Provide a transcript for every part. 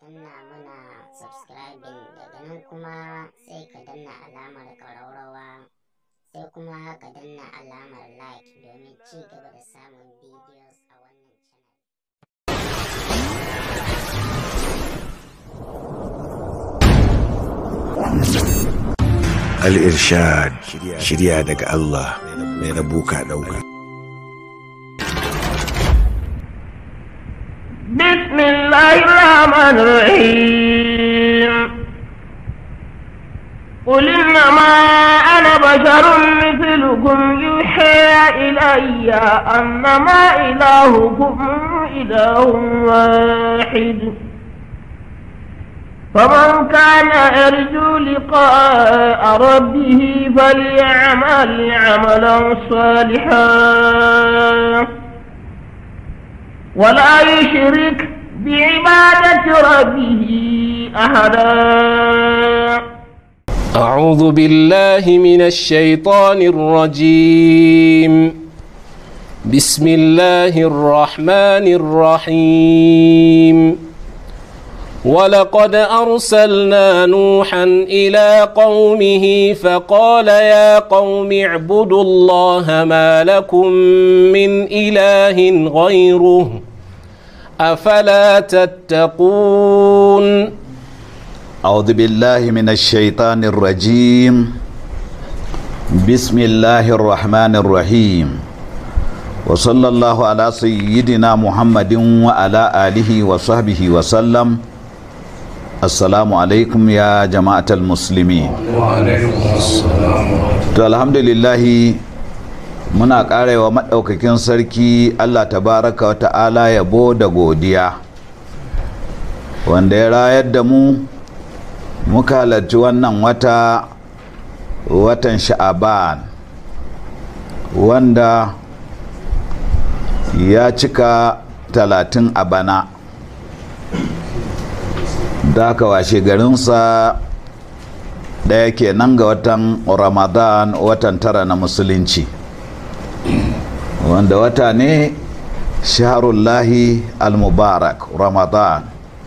danna mana subscribing daga nan kuma sai ka danna alamar ƙararrawa sai kuma ka danna alamar like domin ci gaba da samun videos a wannan channel. Al-Irshad shirya daga Allah mai rabu ka ɗauka. بسم الله الرحمن الرحيم قل إنما أنا بشر مثلكم يوحى إلي أنما إلهكم إله واحد فمن كان يرجو لقاء ربه فليعمل عملا صالحا ولا يشرك بعبادة ربه أحدا أعوذ بالله من الشيطان الرجيم بسم الله الرحمن الرحيم ولقد أرسلنا نوحا إلى قومه فقال يا قوم اعبدوا الله ما لكم من إله غيره أفلا تتقون أعوذ بالله من الشيطان الرجيم بسم الله الرحمن الرحيم وصلى الله على سيدنا محمد وعلى آله وصحبه وسلم السلام عليكم يا جماعة المسلمين to alhamdulillahi muna karewa maɗaukakin sarki Allah tabaraka wa ta'ala yabo da godiya wanda ya rayar da mu muka halarci wannan wata watan sha'aban wanda ya cika talatin a bana da aka washe garinsa ɗaya kenan ga watan ramadan watan tara na musulunci wanda wata ne shaharullahi al-mubarak ramadan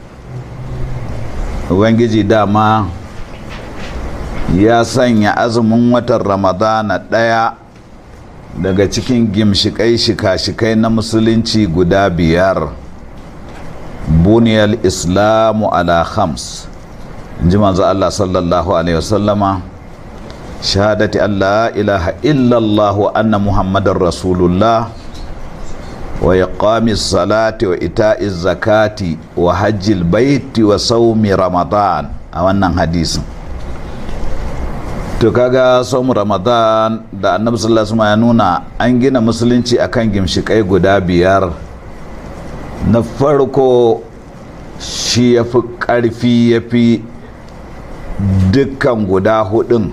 ubangiji dama ya sanya azumin watan ramadana ɗaya daga cikin gimshikai shika-shikai na musulunci guda biyar buniyar islamu ala khams ji manzo Allah sallallahu alaihi wasallama shahadati Allah ilaha illallah wa anna muhammadar rasulullah wa iqamis salati wa ita'iz zakati wa hajjil baiti wa saumi ramadan a wannan hadisin to kaga saumu ramadan da annabi sallallahu alaihi wasallam ya nuna an gina musulunci akan gimshikai guda biyar na farko shi ya fi ƙarfi ya fi dukkan guda hudun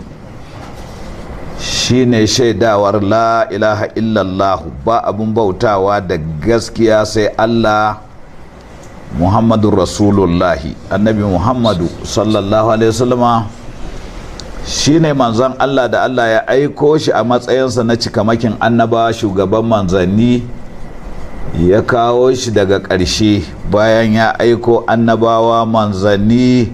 shine shaidawar la ilaha illallahu ba abun bautawa da gaskiya sai Allah Muhammadu Rasulullahi annabi Muhammadu sallallahu alaihi wasallama shine manzon Allah da Allah ya aiko shi a matsayinsa na cikamakin annaba shugaban manzanni ya kawo shi daga ƙarshe bayan ya aiko annabawa manzanni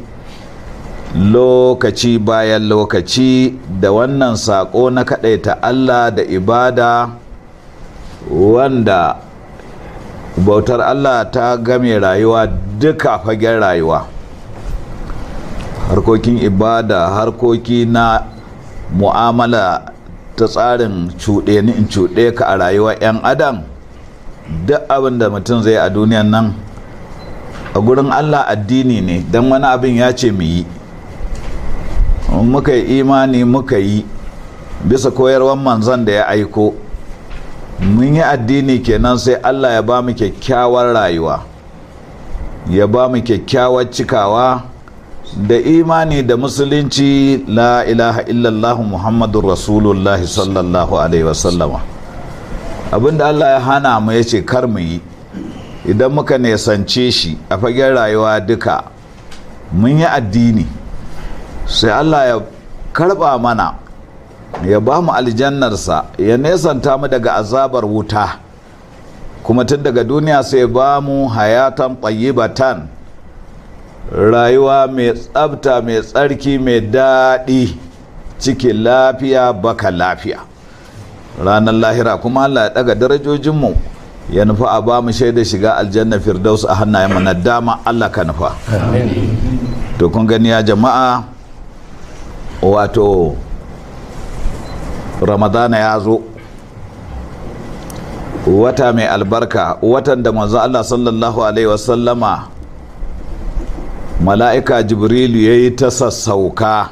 lokaci bayan lokaci da wannan saƙo na kaɗaita Allah da ibada wanda bautar Allah ta game rayuwa duka fagen rayuwa harkokin ibada harkoki na mu'amala ta tsarin cuɗe ni in cuɗe ka a rayuwar 'yan adam duk abin da mutum zai a duniyan nan a gurin Allah addini ne don wani abin ya ce mu yi muka yi imani muka yi bisa koyarwar manzon da ya aiko mun yi addini kenan sai Allah ya ba mu kyakkyawar rayuwa ya ba mu kyakkyawar cikawa da imani da musulunci la ilaha illallah muhammadun rasulullahi sallallahu alaihi wasallama abinda Allah ya hana mu ya ce kar mu yi idan muka nesance shi a fagen rayuwa duka mun yi addini sai Allah ya karba mana ya ba mu aljannarsa ya nesanta mu daga azabar wuta kuma tun daga duniya sai ba mu hayatan tayyibatan rayuwa mai tsabta mai tsarki mai daɗi cikin lafiya baka lafiya ranar lahira kuma Allah ya daga darajojinmu ya nufa a ba mu shaida shiga aljanna firdaus a hannayen mu na dama Allah ka nufa to kun gani ya jama'a wato ramadana ya zo wata mai albarka watan da manzo Allah sallallahu alaihi wasallama mala'ika jibrilu ya yi ta sassauka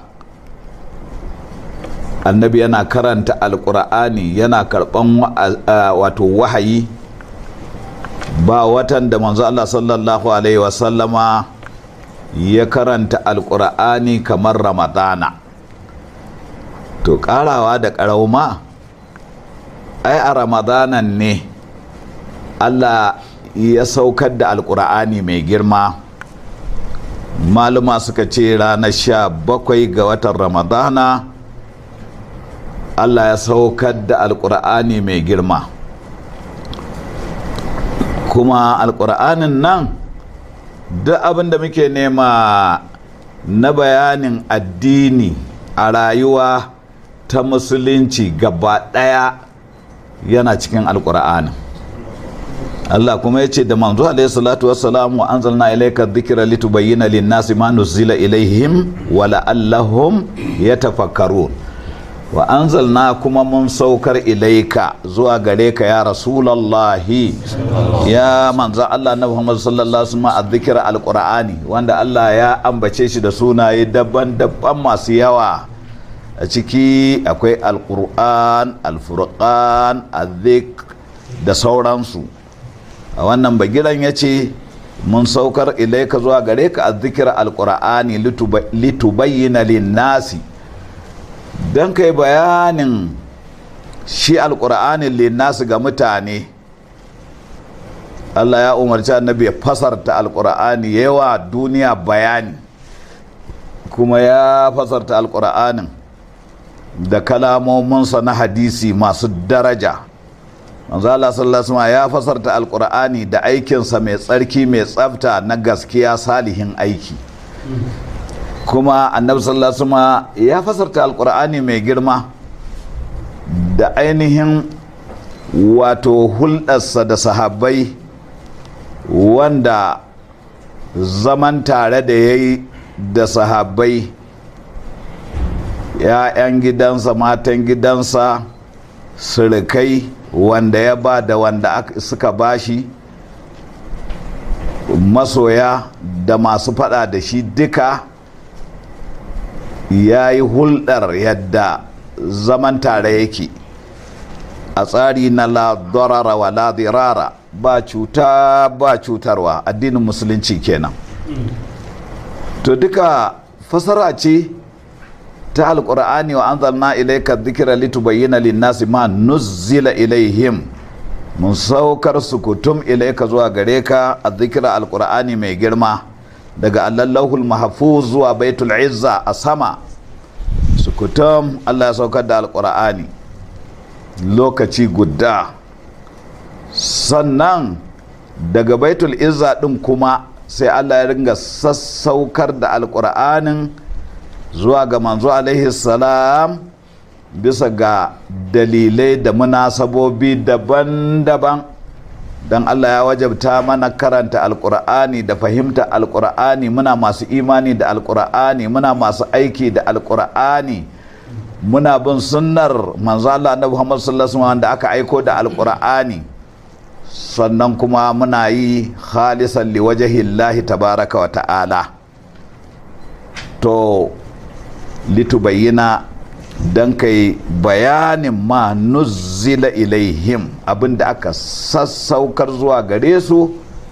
annabi yana karanta alkur'ani yana karban wato wahayi ba watan da manzo Allah sallallahu alaihi wasallama ya karanta alkur'ani kamar ramadana to karawa da karauma ai a ramadanan ne Allah ya saukar da alkur'ani mai girma maluma suka ce ranar sha bakwai ga watan ramadana Allah ya saukar da alkur'ani mai girma kuma alkur'anin nan duk abin da muke nema na bayanin addini a rayuwa ta musulunci gaba ɗaya yana cikin alkur'anin Allah kuma ya ce da manzo alaihi salatu wassalam wa anzalna ilayka dhikra litubayyana lin-nasi ma nuzila ilaihim wa la'allahum yatafakkarun wa anzalna kuma mun saukar ilaika zuwa gare ka ya rasulallahi ya manzo Allah na Muhammad sallallahu alaihi wasallam azzikra alqur'ani wanda Allah ya ambace shi da sunaye daban-daban masu yawa a ciki akwai alqur'an alfurqan azzik da sauransu a wannan bagiran ya ce mun saukar ilaika zuwa gare ka azzikra alqur'ani litubayyana lin-nasi don kai bayanin shi alkur'anin linnasu ga mutane Allah ya umarci annabi ya fasarta alkur'ani yawa duniya bayani kuma ya fasarta alkur'anin da kalamominsa na hadisi masu daraja manzo Allah sallallahu alaihi ya fasarta alkur'ani da aikinsa mai tsarki mai tsafta na gaskiya salihin aiki kuma annabi sallallahu alaihi wasallam ya fasarta alkur'ani mai girma da ainihin wato hulɗarsa da sahabbai wanda zaman tare da ya yi da sahabbai ‘ya'yan gidansa matan gidansa surukai wanda ya ba da wanda suka bashi masoya da masu fada da shi duka ya yi hulɗar yadda zaman tare yake a tsari na la darara wa la dirara ba cuta ba cutarwa addinin musulunci kenan to duka fasara ce ta alkur'ani wa anzalna ilayka dhikra litubayyana lin-nasi ma nuzzila ilaihim mun saukar sukutum ilayka zuwa gare ka a dhikra alkur'ani mai girma daga allahul mahfuz zuwa baitul izza a sama sukutum Allah ya saukar da alkur'ani lokaci guda sannan daga baitul izza din kuma sai Allah ya ringa sassaukar da alkur'anin zuwa ga manzo alaihi salam bisa ga dalilai da munasabobi daban-daban don Allah ya wajabta mana karanta alkur'ani da fahimta alkur'ani muna masu imani da alkur'ani muna masu aiki da alkur'ani muna bin sunnar manzo Allah na Muhammad sallallahu alaihi wasallam da aka aiko da alkur'ani sannan kuma muna yi khalisan liwajhillahi tabaraka wa ta'ala to litubayyana don kai bayanin ma nuzzila ilaihim abinda aka sassaukar zuwa gare su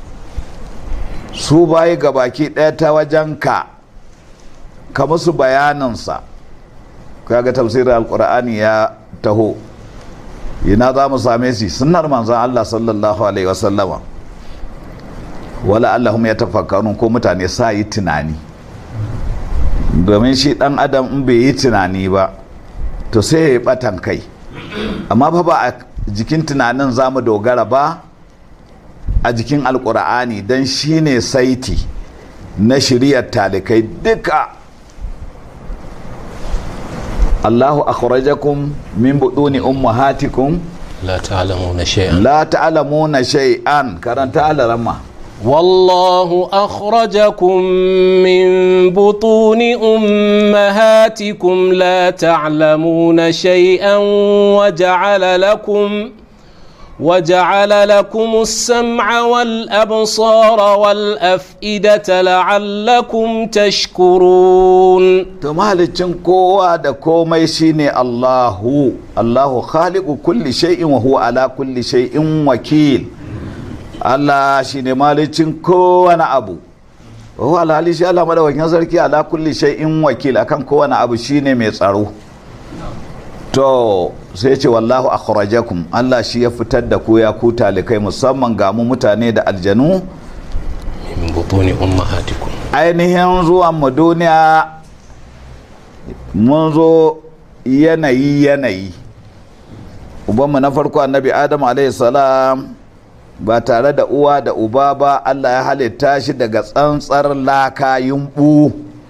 su bayi baki ɗaya ta wajen ka ka musu bayaninsa kaga tafsirin alkur'ani ya taho ina za mu same shi sunnar manzon Allah sallallahu alaihi wasallama wala allahum ya tafakkarun ko mutane sa yi tunani domin shi dan adam in bai yi tunani ba to sai ya yi batan kai amma fa ba a jikin tunanin za mu dogara ba a jikin alkur'ani don shi ne saiti na shiriyar talikai duka Allahu akhrajakum min buduni ummahatikum لا تعلمون شيئا la ta'lamuna shay'an karanta alarama والله أخرجكم من بطون أمهاتكم لا تعلمون شيئا وجعل لكم وجعل لكم السمع والأبصار والأفئدة لعلكم تشكرون to mahalicin kowa da komai shine Allahu Allahu khaliqu kulli shay'in wa huwa ala kulli shay'in wakil Allah shine mahalicin kowane abu wa huwa alhali shi Allah madawakin sarki ala kulli shay'in wakil akan kowane abu shine mai tsaro to sai ce wallahu akhrajakum Allah shi ya fitar da ku ya ku talikai musamman ga mu mutane da aljanu من بطون أمهاتكم ainihin zuwan mu duniya mun zo yanayi yanayi ubanmu na farko annabi adam salam ba tare da uwa da uba ba allah ya halitta shi daga tsantsar laka yumbu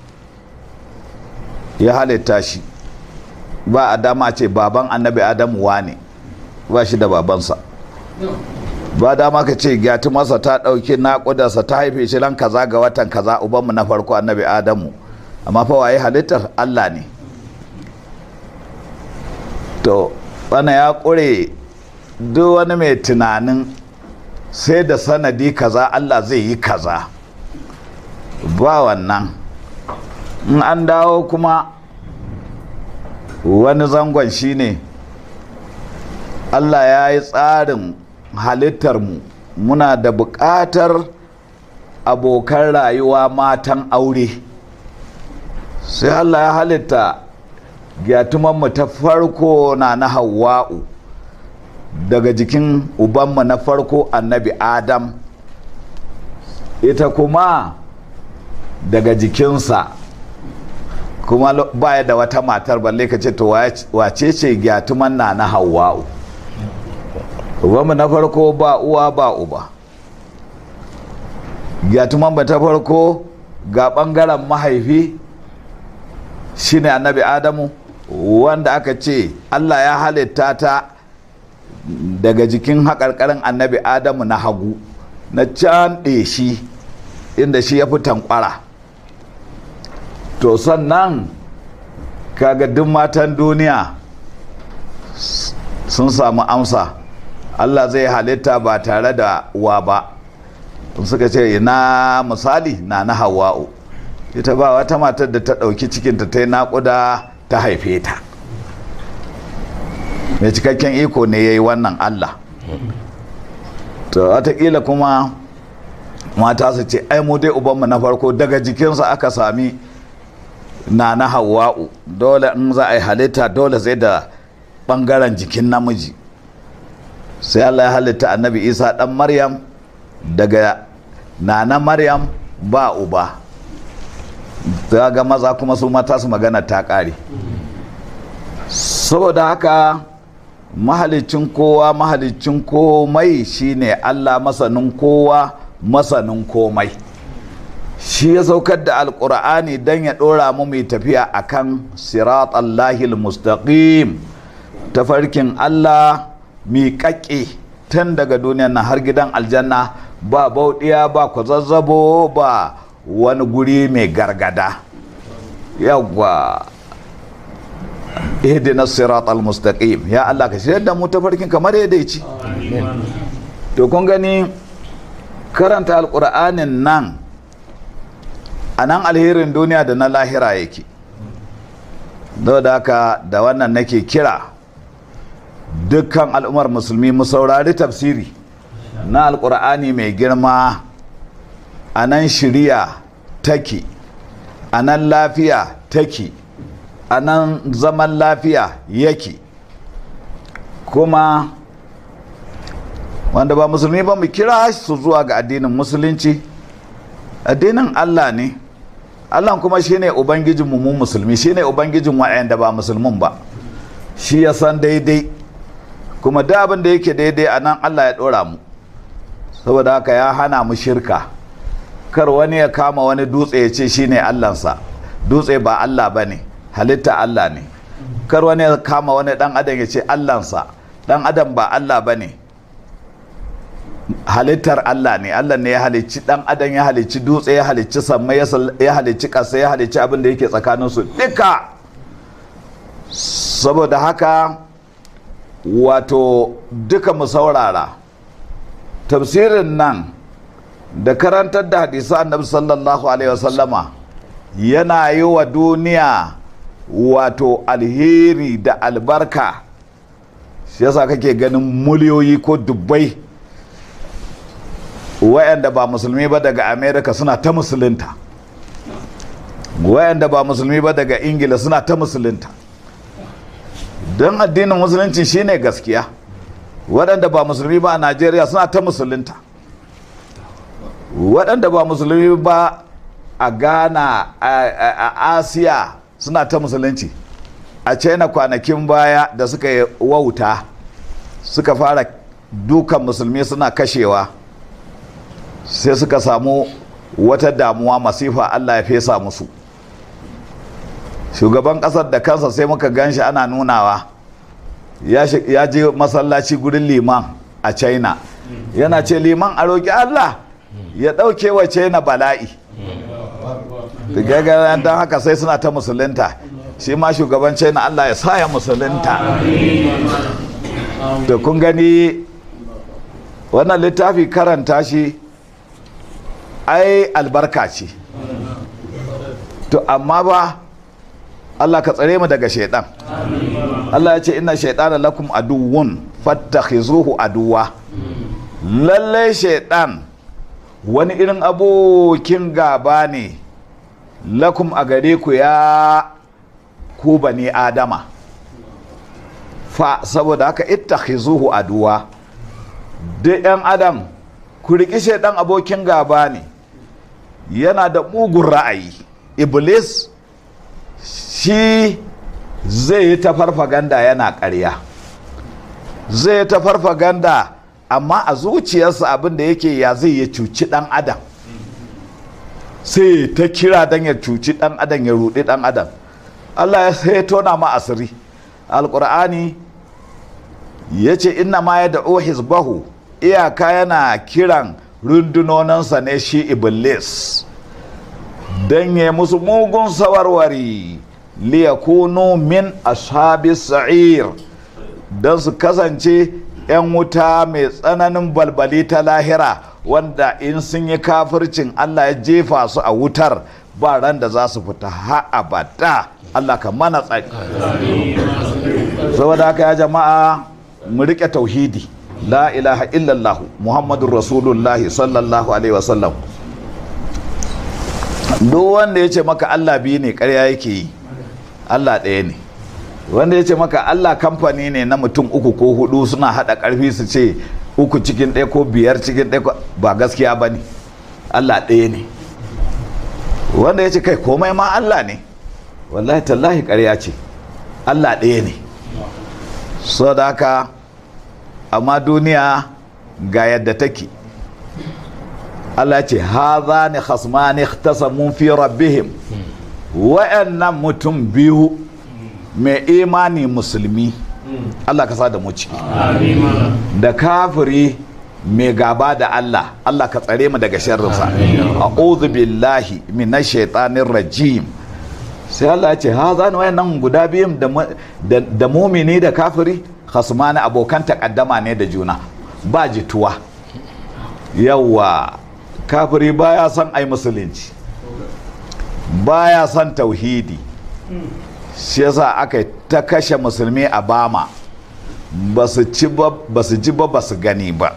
ya halitta shi ba a dama ce baban annabi adam wane ba shi da babansa ba dama ka ce gyati masa ta ɗauki naƙudarsa ta haife shi ran kaza ga watan kaza ubanmu na farko annabi adamu amma fa waye halittar allah ne to bana ya ƙure duk wani mai tunanin sai da sanadi kaza allah zai yi kaza ba wannan in an dawo kuma wani zangon shine allah ya yi tsarin halittarmu muna da buƙatar abokan rayuwa matan aure sai allah ya halitta gyatumanmu ta farko na na hawa'u daga jikin ubanmu na farko annabi adam ita kuma daga jikinsa kuma baya da wata matar balle ka ce to wace ce gyatuman na na hawa'u ubanmu na farko ba uwa ba uba gyatuman ba ta farko ga ɓangaren mahaifi shine annabi adamu wanda aka ce allah ya halitta ta daga jikin haƙarƙarin annabi adamu na hagu na can shi inda shi ya fi tankwara to sannan kaga duk matan duniya sun samu amsa Allah zai halitta ba tare da wa ba suka ce ina misali na na hawa'u ita ba wata matar da ta ɗauki cikinta ta yi naƙuda ta haife ta mai cikakken iko ne ya yi wannan Allah to watakila kuma mata su ce ai mu dai ubanmu na farko daga jikinsa aka sami na na hawa'u dole in za a yi halitta dole sai da ɓangaren jikin namiji sai Allah ya halitta annabi isa ɗan maryam daga nana maryam ba uba ta ga maza kuma su mata su magana ta ƙare saboda haka mahalicin kowa mahalicin komai shine Allah masanin kowa masanin komai shi ya saukar da alkur'ani don ya ɗora mu mai tafiya akan sirat allahil mustaqim tafarkin Allah miƙaƙe tun daga duniyan nan har gidan aljanna ba bauɗiya ba kwazazzabo ba wani guri mai gargada yawwa ihdina sirat al-mustaqim ya Allah ka shirya da mu tafarkin kamar yadda ya ci to kun gani karanta alƙur'anin nan a nan alherin duniya da na lahira yake da haka da wannan nake kira dukkan al'ummar musulmi mu saurari tafsiri na alkur'ani mai girma a nan shiriya take a nan lafiya take a nan zaman lafiya yake kuma wanda ba musulmi ba mu kira su zuwa ga addinin musulunci addinin allah ne allah kuma shine ubangijinmu mu musulmi shine ubangijin wa'anda ba musulmin ba shi ya san daidai kuma da abin da yake daidai a nan Allah ya ɗora mu saboda haka ya hana mu shirka kar wani ya kama wani dutse ya ce shine allansa dutse ba allah ba ne halitta allah ne kar wani ya kama wani dan adam ya ce allansa dan adam ba allah ba ne halittar allah ne allah ne ya halicci dan adam ya halicci dutse ya halicci sammai ya sal- ya halicci ƙasa ya halicci abin da yake tsakaninsu duka saboda haka wato duka mu saurara tafsirin nan da karantar da hadisa annabi sallallahu alaihi wasallama yana yi wa duniya wato alheri da albarka shi yasa kake ganin miliyoyi ko dubbai wayanda ba musulmi ba daga america suna ta musulunta wayanda ba musulmi ba daga ingila suna ta musulunta don addinin musulunci shine gaskiya waɗanda ba musulmi ba a najeriya suna ta musulunta waɗanda ba musulmi ba a ghana a, a, a asiya suna ta musulunci a china kwanakin baya da suka yi wauta suka fara dukan musulmi suna kashewa sai suka samu wata damuwa masifa allah ya fesa musu shugaban kasar da kansa sai muka gan shi ana nunawa ya shi- ya je masallaci gurin liman a china yana ce liman a roƙi allah ya ɗauke wa china bala'i gagarar don haka sai suna ta musulunta shi ma shugaban china allah ya sa ya musulunta da kun gani wannan littafi karanta shi ai albarka ce to amma ba Allah ka tsare mu daga shaidan Allah ya ce inna shaidana lakum aduwwun fattakhizuhu aduwa lalle shaidan wani irin abokin gaba ne lakum a gare ku ya ku bani adama fa saboda haka ittakhizuhu aduwa duk yan adam ku riƙi shaidan abokin gaba ne yana da mugun ra'ayi iblis shi zai yi ta farfaganda yana ƙarya zai yi ta farfaganda amma a zuciyarsa abin da yake ya zai ya cuci ɗan adam sai ta kira don ya cuci ɗan adam ya ruɗi ɗan adam allah ya sai ya tona ma asiri alƙur'ani ya ce inna ma ya da'o hizbahu iyaka yana kiran rundunoninsa ne shi iblis don ya musu mugun sawarwari liyakunu min ashabi sa'ir don su kasance 'yan wuta mai tsananin balbali ta lahira wanda in sun yi kafircin Allah ya jefa su a wutar ba ran da za su fita ha abada Allah ka mana tsaki saboda haka ya jama'a mu rike tauhidi la ilaha illallah muhammadun rasulullahi sallallahu alaihi wasallam duk wanda ya ce maka Allah biyu ne karya yake yi Allah ɗaya ne wanda ya ce maka Allah kamfani ne na mutum uku ko hudu suna haɗa ƙarfi su ce uku cikin ɗaya ko biyar cikin ɗaya ko- ba gaskiya ba ne Allah ɗaya ne wanda ya ce kai komai ma Allah ne wallahi tallahi ƙarya ce Allah ɗaya ne so da haka amma duniya ga yadda take Allah ce haza ne khasmani ikhtasamu fi rabbihim wa'annan mutum biyu mai imani musulmi Allah ka sa da mu ciki da kafiri mai gaba da Allah Allah ka tsare mu daga sharrinsa a'udhu billahi minash shaitanir rajim sai Allah ya ce haza ne wayannan guda biyun da mu- da da mumini da kafiri khasmani abokan takaddama ne da juna ba jituwa yawa kafiri baya son ai musulunci baya son tauhidi shi yasa aka yi ta kashe musulmi a bama ba su ci ba ba su ji ba ba su gani ba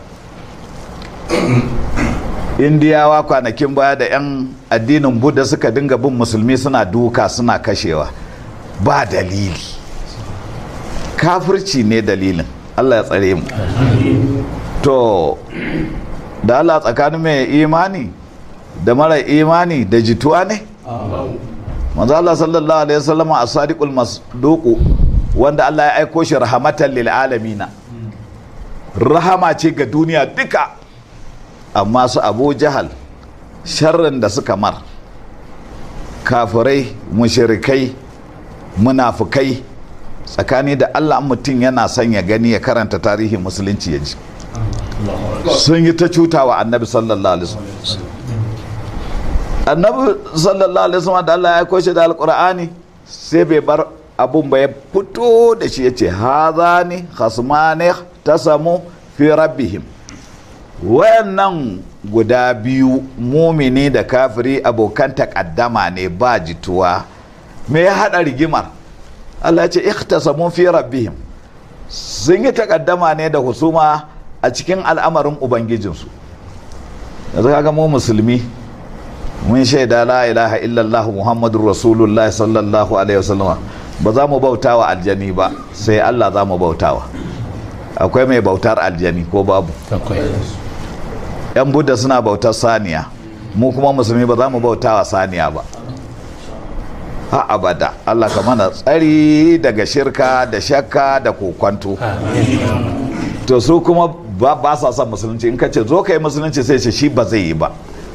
indiyawa kwanakin baya da 'yan addinin buddha suka dinga bin musulmi suna duka suna kashewa ba dalili kafirci ne dalilin allah ya tsare mu to da allah tsakanin mai imani da mara imani da jituwa ne manzo Allah sallallahu alaihi wasallam as-sadiqul masduq wanda Allah ya aiko shi rahmatan lil alamina rahama ce ga duniya duka amma su Abu Jahal sharrin da suka mar kafirai mushirikai munafukai tsakani da allah mutum yana son ya gani ya karanta tarihin musulunci ya ji sun yi ta cuta wa annabi sallallahu alaihi wasallam annabi sallallahu alaihi wasallam da allah ya koshe da alkur'ani sai bai bar abun ba ya fito da shi ya ce hazani khasmani tasamu fi rabbihim wayannan guda biyu mumini da kafiri abokan takaddama ne ba jituwa me ya hada rigimar Allah ya ce ikhtasamu fi rabbihim sun yi takaddama ne da husuma a cikin al'amarin ubangijinsu yanzu kaga mu musulmi mun shaida la ilaha illallah muhammadur rasulullah sallallahu alaihi wasallam ba za mu bauta wa aljani ba sai Allah za mu bautawa akwai mai bautar aljani ko babu akwai yan buddha suna bautar saniya mu kuma musulmi ba za mu bauta wa saniya ba ha abada Allah ka mana tsari daga shirka da shakka da kokwanto to su kuma ba, ba sa son musulunci in ka ce zo ka yi musulunci sai ce shi ba zai yi ba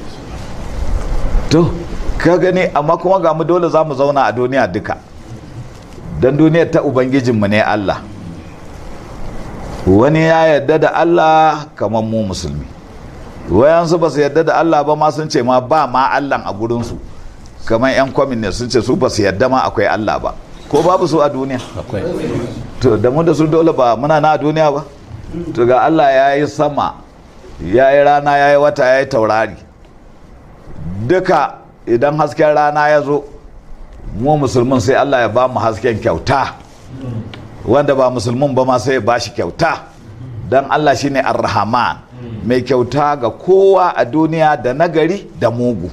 to ka gani amma kuma ga mu dole za mu zauna a duniya duka don duniyar ta ubangijinmu ne Allah wani ya yarda da Allah kamar mu musulmi wayansu ba su yarda da Allah ba ma sun ce ma ba ma Allah a gurinsu kamar 'yan kwamin ne sun ce su ba su yarda ma akwai Allah ba ko babu su a duniya akwai to da mu da su dole ba muna na a duniya ba to ga Allah ya yi sama ya yi rana ya yi wata ya yi taurari duka idan hasken rana ya zo mu musulmin sai Allah ya ba mu hasken kyauta wanda ba musulmin ba ma sai ya ba shi kyauta don Allah shine ar-rahman mai kyauta ga kowa a duniya da nagari da mugu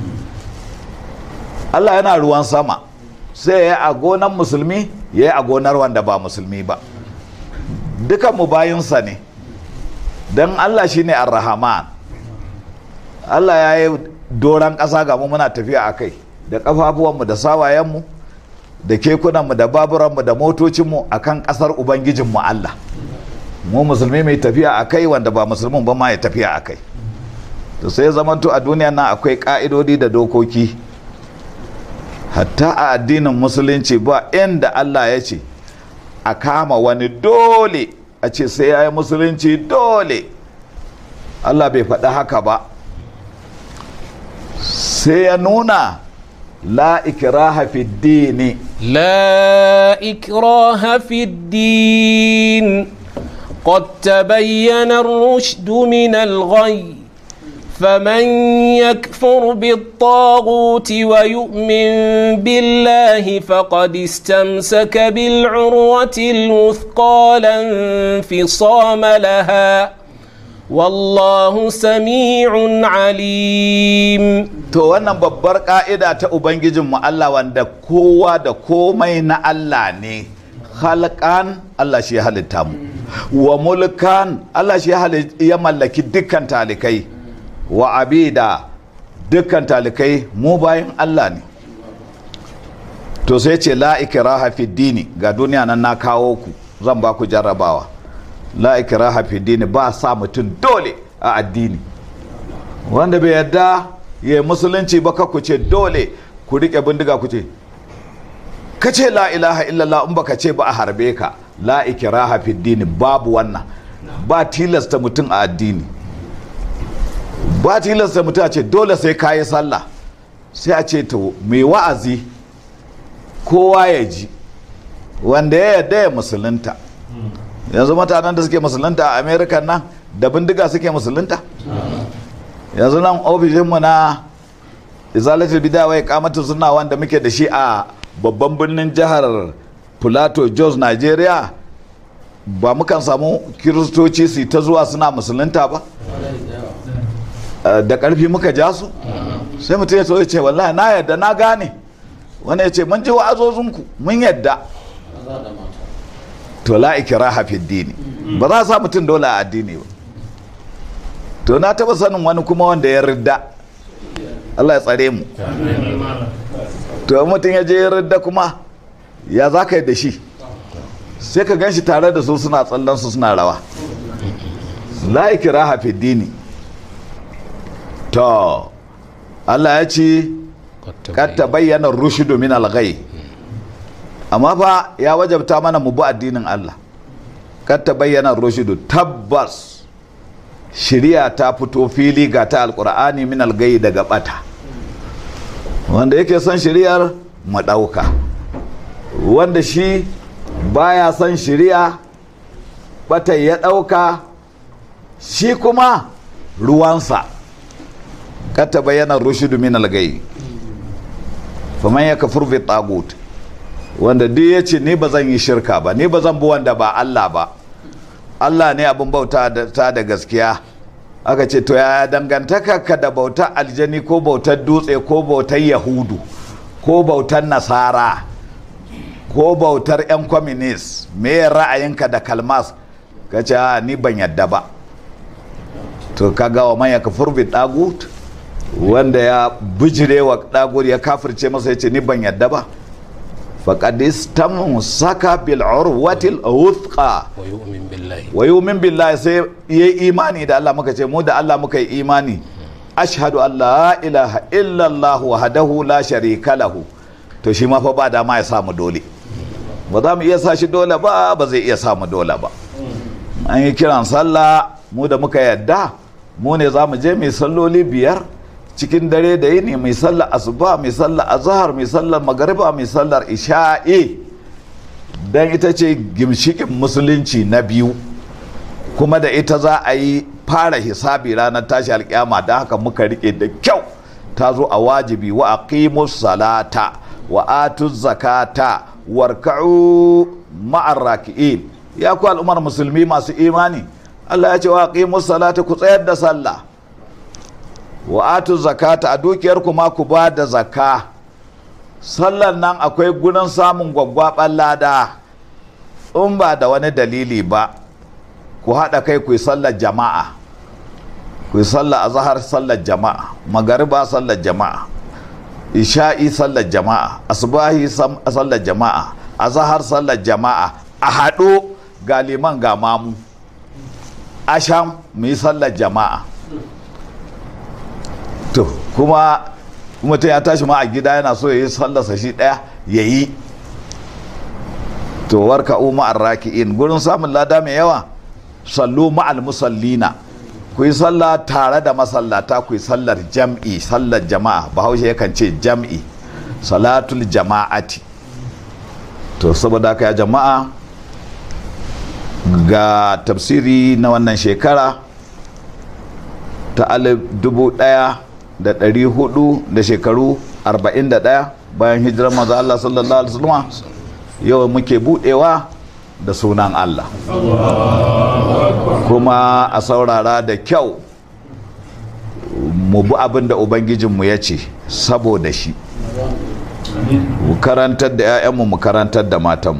Allah yana ruwan sama sai ya yi a gonar musulmi ya yi a gonar wanda ba musulmi ba dukan mu bayinsa ne don Allah shine ar-rahman Allah ya yi doron ƙasa ga mu muna tafiya a kai da ƙafafuwanmu da sawayenmu da kekunanmu da baburanmu da motocinmu a kan ƙasar ubangijinmu Allah mu musulmi mai tafiya a kai wanda ba musulmin ba ma ya tafiya a kai to sai zamanto a duniya nan akwai ƙa'idodi da dokoki hatta a addinin musulunci ba inda Allah ya ce a kama wani dole a ce sai ya yi musulunci dole Allah bai faɗi haka ba sai ya nuna la ikraha fi dini لا إكراه في الدين قد تبين الرشد من الغي فمن يكفر بالطاغوت ويؤمن بالله فقد استمسك بالعروة الوثقى لا انفصام لها والله سميع عليم to wannan babbar ka'ida ta ubangijinmu Allah wanda kowa da komai na Allah ne halkan Allah shi ya halitta mu wa mulkan Allah shi ya hali- ya mallaki dukkan talikai wa abida dukkan talikai mu bayan Allah ne to sai ce la ikraha fi dini ga duniya nan na kawo ku zan ba ku jarrabawa la ikraha fi dini ba sa mutum dole a addini wanda bai yarda ya yi musulunci ba ka ku ce dole ku rike bindiga ku ce ka ce la ilaha illallah in baka ce ba a harbe ka la ikraha fi dini babu wannan ba tilasta mutum a addini ba tilasta mutum a ce dole sai ka yi sallah sai a ce to mai wa'azi kowa ya ji wanda ya yarda ya musulunta yanzu mutanen da suke musulunta a america nan da bindiga suke musulunta yanzu nan ofishinmu na izalatul bidawai kamata suna wanda muke da shi a babban birnin jihar plateau jos nigeria ba mukan samu kiristoci su ta zuwa suna musulunta ba Eh, da ƙarfi muka ja su sai mutum ya so ya ce wallahi na yadda na gane wani ya ce mun ji wa'azozinku mun yadda to la ikraha fi dini ba za a sa mutum dole a addini ba to na taba sanin wani kuma wanda ya ridda Allah ya tsare mu to in mutum ya je ya ridda kuma ya za ka yi da shi sai ka gan shi tare da su suna tsallan su suna rawa la ikraha fi dini to Allah ya ce kad bayyana rushidu min al-ghay amma fa ya wajabta mana mu bi addinin Allah kad bayyana rushidu tabbas shiriya ta fito fili ga ta alqur'ani min al-ghay daga bata wanda yake son shiriyar mu dauka wanda shi baya son shiriya bata ya dauka shi kuma ruwansa kad bayyana rushidu min al-ghay faman ya kafur fi tagut wanda duk ya ce ni ba zan yi shirka ba ni ba zan bi wanda ba Allah ba Allah ne abin bauta ta da gaskiya aka ce to ya dangantaka ka da bautar aljani ko bautar dutse ko bautar yahudu ko bautar nasara ko bautar 'yan communist me ra'ayinka da kalmas ka ce ni ban yadda ba to kaga wa man ya kafur fi tagut wanda ya bijire wa ɗagur ya kafirce masa ya ce ni ban yadda ba faƙadis ta saka bil urwatil wuthqa wa yu'min billahi sai yayi imani da Allah muka ce mu da Allah muka yi imani ashhadu an la ilaha illallah wahdahu la sharika lahu to shi ma fa ba dama ya samu dole ba za mu iya sa shi dole ba ba zai iya samu dole ba an yi kiran sallah mu da muka yadda mu ne za mu je mai salloli biyar cikin dare da yini mai sallar asuba mai sallar azhar mai sallar magariba mai sallar isha'i dan ita ce gimshikin musulunci na biyu kuma da ita za a yi fara hisabi ranar tashi alkiyama da haka muka rike da kyau ta zo a wajibi wa aqimus salata wa atuz zakata warka'u ma'ar raki'in ya ku al'ummar musulmi masu imani Allah ya ce wa aqimus salata ku tsayar da sallah wa atu zakata a dukiyar kuma ku ba da zaka sallan nan akwai gurin samun gwaggwaɓar lada in ba da wani dalili ba ku haɗa kai ku yi sallar jama'a ku yi sallar azahar sallar jama'a magariba sallar jama'a isha'i sallar jama'a asubahi sallar jama'a azahar sallar jama'a a haɗo ga liman ga mamu asham mu yi sallar jama'a to kuma mutum ya tashi ma a gida yana so ya yi sallarsa shi ɗaya ya yi to warka umma raki'in gurin samun lada mai yawa sallu ma'al musallina ku yi sallah tare da masallata ku yi sallar jam'i sallar jama'a bahaushe yakan ce jam'i salatul jama'ati to saboda haka ya jama'a ga tafsiri na wannan shekara ta alif dubu ɗaya da ɗari hudu da shekaru arba'in da ɗaya bayan hijirar maza Allah sallallahu alaihi wasallam yau muke buɗewa da sunan Allah kuma a saurara da kyau mu bi abin da Ubangijinmu ya ce saboda shi mu karantar da 'ya'yanmu mu karantar da matanmu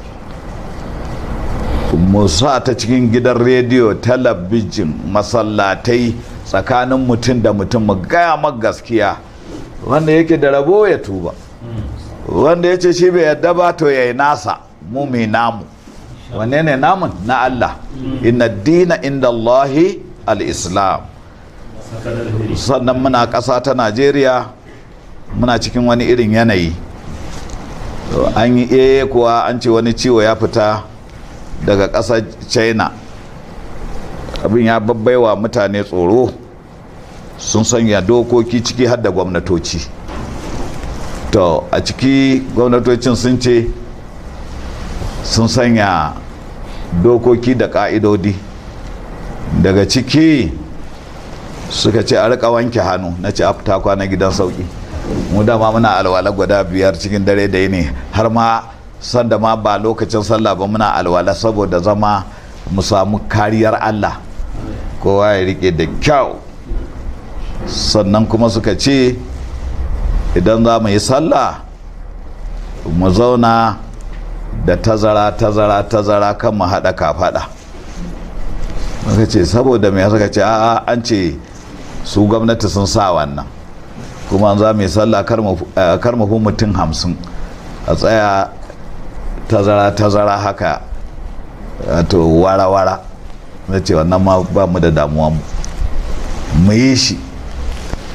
mu sa ta cikin gidan rediyo talabijin masallatai tsakanin mutum da mutum mu gaya gaskiya wanda yake da rabo ya tuba wanda ya ce shi bai yadda ba to ya yi nasa mu mai namu wanne ne namun na Allah inna dina inda Allahi al-islam sannan muna ƙasa ta Najeriya muna cikin wani irin yanayi an yi eye kuwa an ce wani ciwo ya fita daga ƙasar china abin ya babbaiwa mutane tsoro sun sanya dokoki ciki har da gwamnatoci to a ciki gwamnatocin sun ce sun sanya dokoki da ka'idodi daga ciki suka ce a rika wanke hannu na ce afta kwana gidan sauki mu dama muna alwala guda biyar cikin dare da ne har ma sanda ma ba lokacin sallah ba muna alwala saboda zama mu samu kariyar allah kowa ya rike da kyau sannan kuma suka ce idan za mu yi sallah mu zauna da tazara tazara tazara kan mu haɗa kafaɗa suka ce saboda mai suka ce a'a an ce su gwamnati sun sa wannan kuma za mu yi sallah kar mu fi mutum hamsin a tsaya tazara tazara haka to wara wara na ce wannan ma ba mu da damuwa mu mu yi shi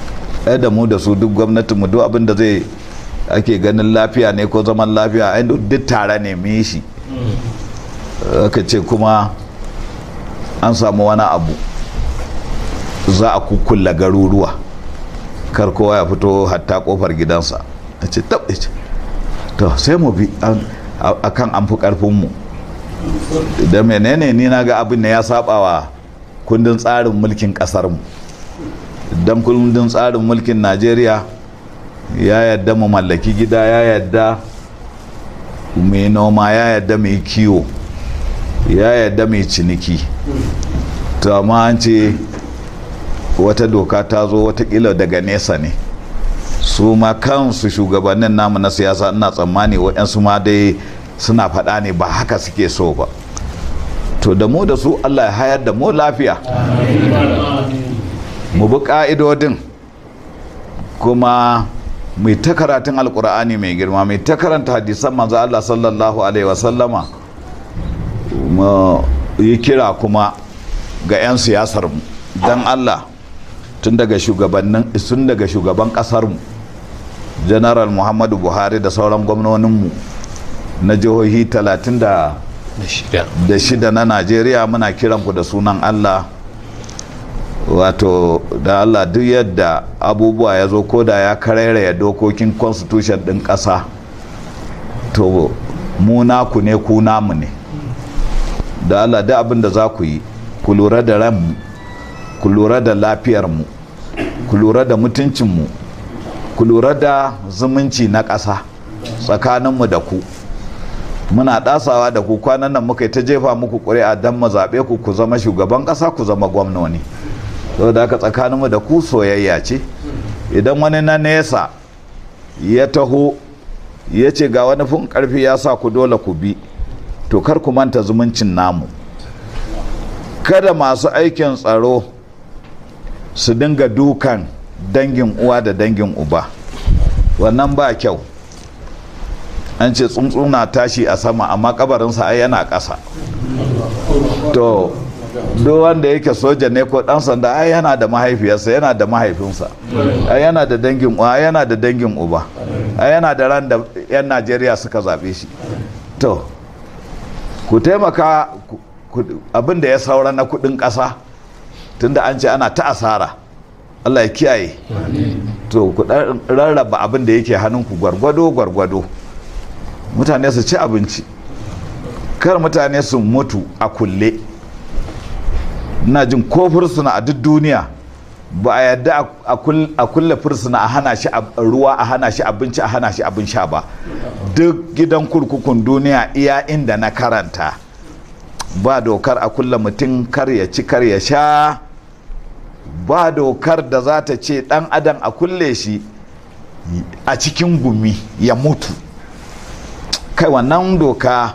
ai da mu da su duk gwamnatin mu duk abin da zai ake ganin lafiya ne ko zaman lafiya ai duk tare ne mu yi shi aka ce kuma an samu wani abu za a kukkulla garuruwa kar kowa ya fito hatta kofar gidansa a ce tab to sai mu bi akan an fi karfinmu da menene ni na ga abin da ya saba wa kundin tsarin mulkin kasarmu don kundin tsarin mulkin najeriya ya yadda mu mallaki gida ya yadda mai noma ya yadda mai kiwo ya yadda mai ciniki to amma an ce wata doka ta zo watakila daga nesa ne su ma kansu shugabannin namu na siyasa ina tsammani waɗansu ma dai suna faɗa ne ba haka suke so ba to da mu da su allah ya hayar da mu lafiya mu bi ƙa'idodin kuma mai ta karatun alkur'ani mai girma mai ta karanta hadisan manzo allah sallallahu alaihi wasallama mu yi kira kuma ga 'yan siyasar mu don allah tun daga shugabannin tun daga shugaban kasar mu general muhammadu buhari da sauran gwamnoninmu na jihohi 36 na najeriya muna kiranku da sunan allah wato da allah duk yadda abubuwa ya zo ko da ya karairaya dokokin constitution din ƙasa to mu naku ne ku namu ne da allah duk abin da za ku yi ku lura da ranmu ku lura da lafiyarmu ku lura da mutuncinmu ku lura da zumunci na ƙasa tsakaninmu da ku muna ɗasawa da ku kwanan nan muka yi ta jefa muku ƙuri'a don mu zaɓe ku ku zama shugaban ƙasa ku zama gwamnoni saboda haka tsakaninmu da ku soyayya ce idan wani na nesa ya taho ya ce ga wani fun ƙarfi ya sa ku dole ku bi to kar ku manta zumuncin namu kada masu aikin tsaro su dinga dukan dangin uwa da dangin uba wannan ba kyau an ce tsuntsuna tashi a sama amma kabarinsa ai yana ƙasa to duk wanda yake soja ne ko dan sanda ai yana da mahaifiyarsa yana da mahaifinsa ai yana da dangin uwa yana da dangin uba ai yana da ran da yan najeriya suka zaɓe shi to ku taimaka abin da ya saura na kudin ƙasa tunda an ce ana ta asara allah ya kiyaye to ku rarraba abin da yake hannunku gwargwado gwargwado mutane su ci abinci kar mutane su mutu a kulle ina jin ko fursuna a duk duniya ba a yadda a kulle fursuna a hana shi ruwa a hana shi abinci a hana shi abin sha ba duk gidan kurkukun duniya iya inda na karanta ba dokar a kulle mutum kar ya ci kar ya sha ba dokar da za ta ce dan adam a kulle shi a cikin gumi ya mutu kai wannan doka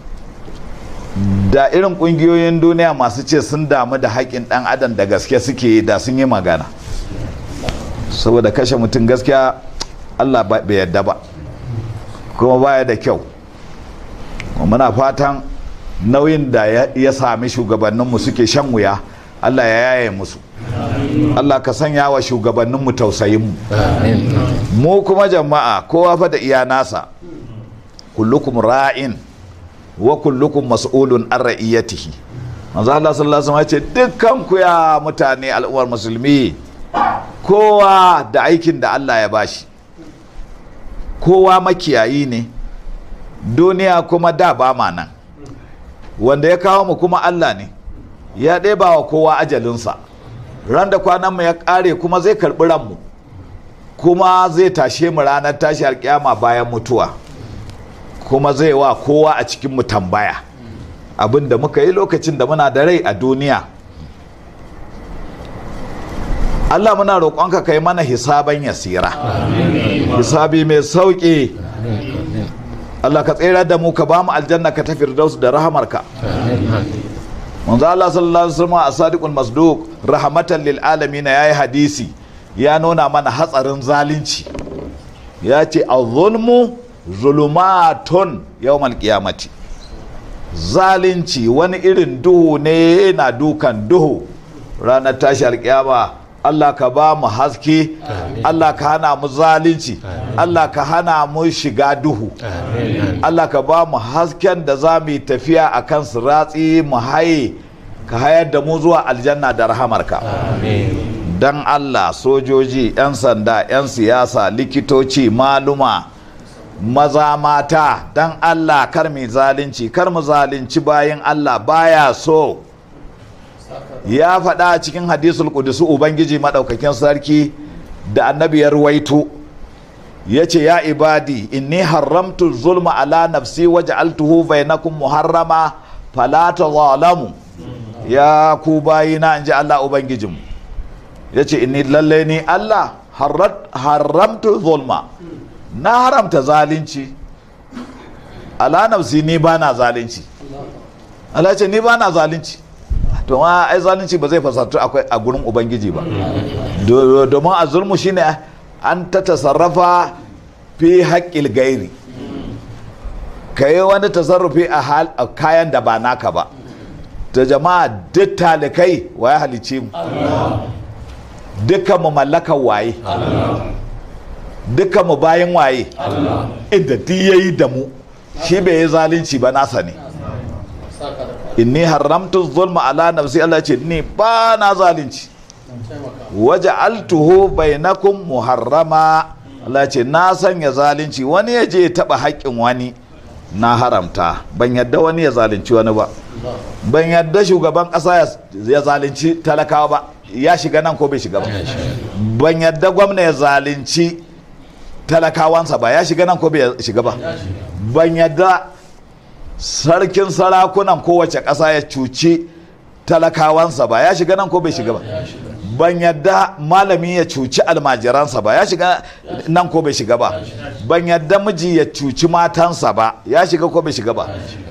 da irin kungiyoyin duniya masu ce sun damu da haƙƙin ɗan adam da gaske suke da sun yi magana saboda kashe mutum gaskiya allah bai yadda ba kuma baya da kyau muna fatan nauyin da ya sami shugabanninmu suke shan wuya allah ya yaye musu allah ka sanya wa shugabanninmu tausayinmu mu kuma jama'a kowa fa da iya nasa kullukum ra'in wa kullukum mas'ulun an ra'iyatihi manzo Allah sallallahu alaihi wasallam ce dukkan ku ya mutane al'ummar musulmi kowa da aikin da Allah ya bashi kowa makiyayi ne duniya kuma da ba ma nan wanda ya kawo mu kuma Allah ne ya ɗeba wa kowa ajalinsa ran da kwanan mu ya ƙare kuma zai karɓi ranmu kuma zai tashe mu ranar tashi alƙiyama bayan mutuwa kuma zai wa kowa a cikinmu tambaya abin da muka yi lokacin da muna da rai a duniya Allah muna roƙonka kai mana hisaban yasira hisabi mai sauƙi Allah ka tsere da mu ka ba mu aljanna ka ta firdaus da rahamarka manzo Allah sallallahu alaihi wasallam a sadiqul masduq rahmatan lil alamin yayi hadisi ya nuna mana hatsarin zalunci ya ce az-zulmu zulumatun yawmal qiyamati zalunci wani irin duhu ne na dukan duhu ranar tashi alkiyama Allah ka ba mu haske Allah ka hana mu zalunci Allah ka hana mu shiga duhu Allah ka ba mu hasken da za mu yi tafiya a kan siratsi mu haye ka hayar da mu zuwa aljanna da rahamarka dan Allah sojoji 'yan sanda 'yan siyasa likitoci maluma maza mata dan Allah kar mu zalunci kar mu zalunci bayan Allah baya so ya faɗa a cikin hadisul kudusu ubangiji maɗaukakin sarki da annabi ya ruwaito ya ce ya ibadi inni haramtu zulma ala nafsi waje altuhu bainakum muharrama fala zalamu ya ku bayina in ji Allah ubangijinmu ya ce inni lalle ni Allah haramtu zulma na haramta zalunci ala nafsi ni ba na zalunci Allah ce ni ba na zalunci to ma ai zalunci ba zai fasatu akwai a gurin ubangiji ba domin a zulmu shine an ta tasarrafa fi haƙƙil gairi ka yi wani tasarrufi a kayan da ba naka ba ta jama'a duk talikai waye halice mu dukkan mu mallakan waye dukkan mu bayan waye inda duk yayi da mu shi bai yi zalunci ba nasa ne inni haramtu zulma ala nafsi Allah ce ni ba na zalunci waje altuhu bainakum muharrama Allah ce na sanya zalunci wani ya je taba haƙƙin wani na haramta ban yadda wani ya zalunci wani ba ban yadda shugaban ƙasa ya zalunci talakawa ba ya shiga nan ko bai shiga ba ban yadda gwamna ya zalunci talakawansa ba ya shiga nan ko bai shiga ba ban yadda sarkin sarakunan kowace ƙasa ya cuci talakawansa ba ya shiga nan ko bai shiga ba ban yadda malami ya cuci almajiransa ba ya shiga nan ko bai shiga ba ban yadda miji ya cuci matansa ba ya shiga ko bai shiga ba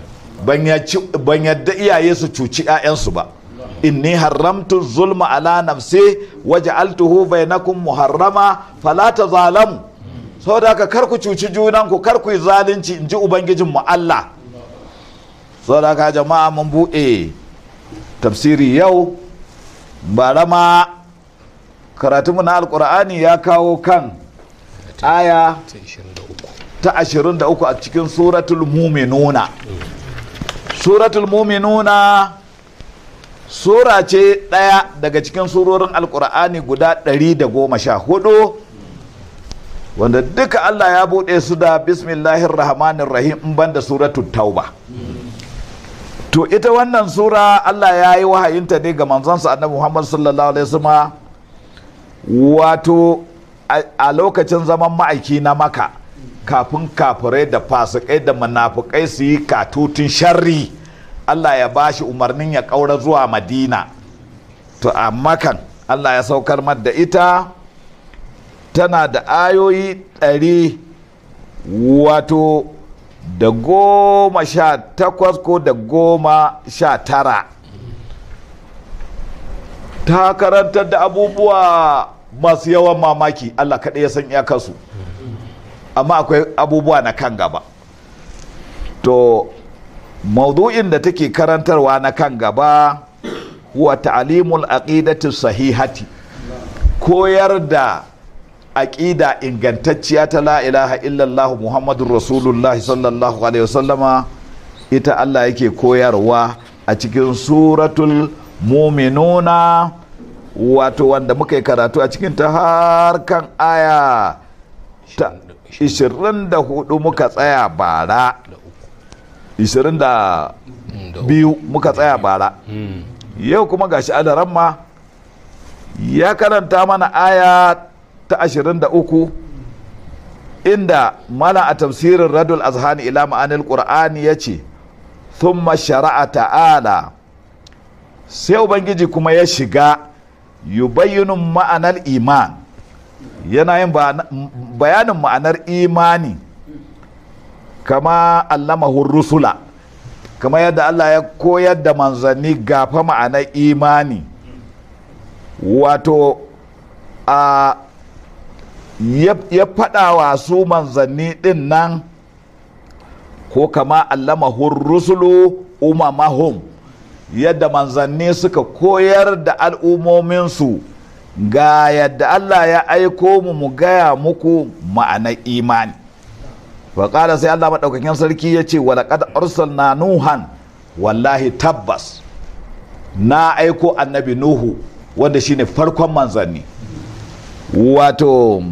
ban yadda iyaye su cuci 'ya'yansu ba inni haramtu zulma ala nafsi waja'altuhu bainakum muharrama fala tazalamu saboda haka kar ku cuci junanku kar ku yi zalunci in ji ubangijinmu Allah saboda haka jama'a mun buɗe tafsiri yau bara ma karatunmu na alkur'ani ya kawo kan aya ta 23 a cikin suratul muminuna suratul muminuna sura ce ɗaya daga cikin surorin alkur'ani guda 114 wanda duka allah ya buɗe su da bismillahir rahmanir rahim in banda suratul tauba to ita wannan sura Allah ya yi wahayinta ne ga manzansa annabi Muhammad sallallahu alaihi wasallam wato a lokacin zaman ma'aiki na maka kafin kafirai da fasikai da munafukai su yi katutun sharri Allah ya bashi umarnin ya kaura zuwa Madina to a makan Allah ya saukar da ita tana da ayoyi ɗari wato da goma sha takwas ko da goma sha tara ta karantar da abubuwa masu yawan mamaki Allah kaɗai ya san iyakarsu amma akwai abubuwa na kan gaba to maudu'in da take karantarwa na kan gaba huwa ta'alimul aqidati sahihati koyar da aƙida ingantacciya ta la ilaha illallah muhammadun rasulullah sallallahu alaihi wasallama ita Allah yake koyarwa a cikin suratul muminuna wato wanda muka yi karatu a cikin ta har kan aya ta 24 muka tsaya bara 22 muka tsaya bara yau kuma gashi adaramma ya karanta mana aya ta ashirin da uku inda mana a tafsirin radul azhani ila ma'anil qur'ani ya ce thumma shara'a ta'ala sai ubangiji kuma ya shiga yubayyinu ma'anar iman yana yin bayanin ma'anar imani kama allamahun rusula kama yadda Allah ya koyar da manzanni gafa ma'anar imani wato a ya faɗa wa su manzanni ɗin nan ko kama allamahun rusulu umamahum yadda manzanni suka koyar da al'ummominsu ga yadda Allah ya aiko mu mu gaya muku ma'anar imani faƙala sai Allah maɗaukakin sarki ya ce walaƙad arsalna nuhan wallahi tabbas na aiko annabi nuhu wanda shine farkon manzanni wato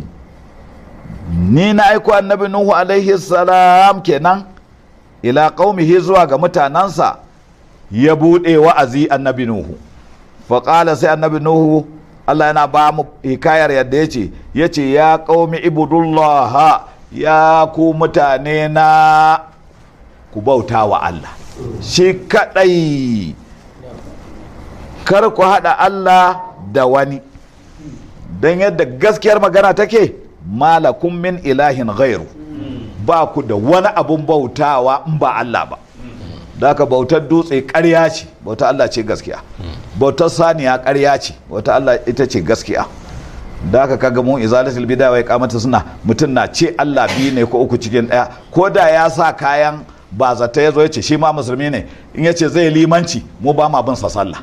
ni na aiko annabi nuhu alaihi salam kenan ila qaumihi zuwa ga mutanensa ya buɗe wa'azi annabi nuhu faƙala sai annabi nuhu Allah yana ba mu hikayar yadda ya ce ya ce ya ƙaumi ibudullah ya ku mutane na ku bauta wa Allah shi kaɗai kar ku haɗa Allah da wani don yadda gaskiyar magana take malakun min ilahin ghairu ba ku da wani abun bautawa in ba Allah ba da aka bautar dutse ƙarya ce bautar Allah ce gaskiya bautar saniya ƙarya ce bautar Allah ita ce gaskiya da aka kaga mu izalatul bid'a wai kamata suna mutum na ce Allah biyu ne ko uku cikin ɗaya ko da ya sa kayan ba zata ya zo ya ce shi ma musulmi ne in ya ce zai limanci mu ba ma bin sa sallah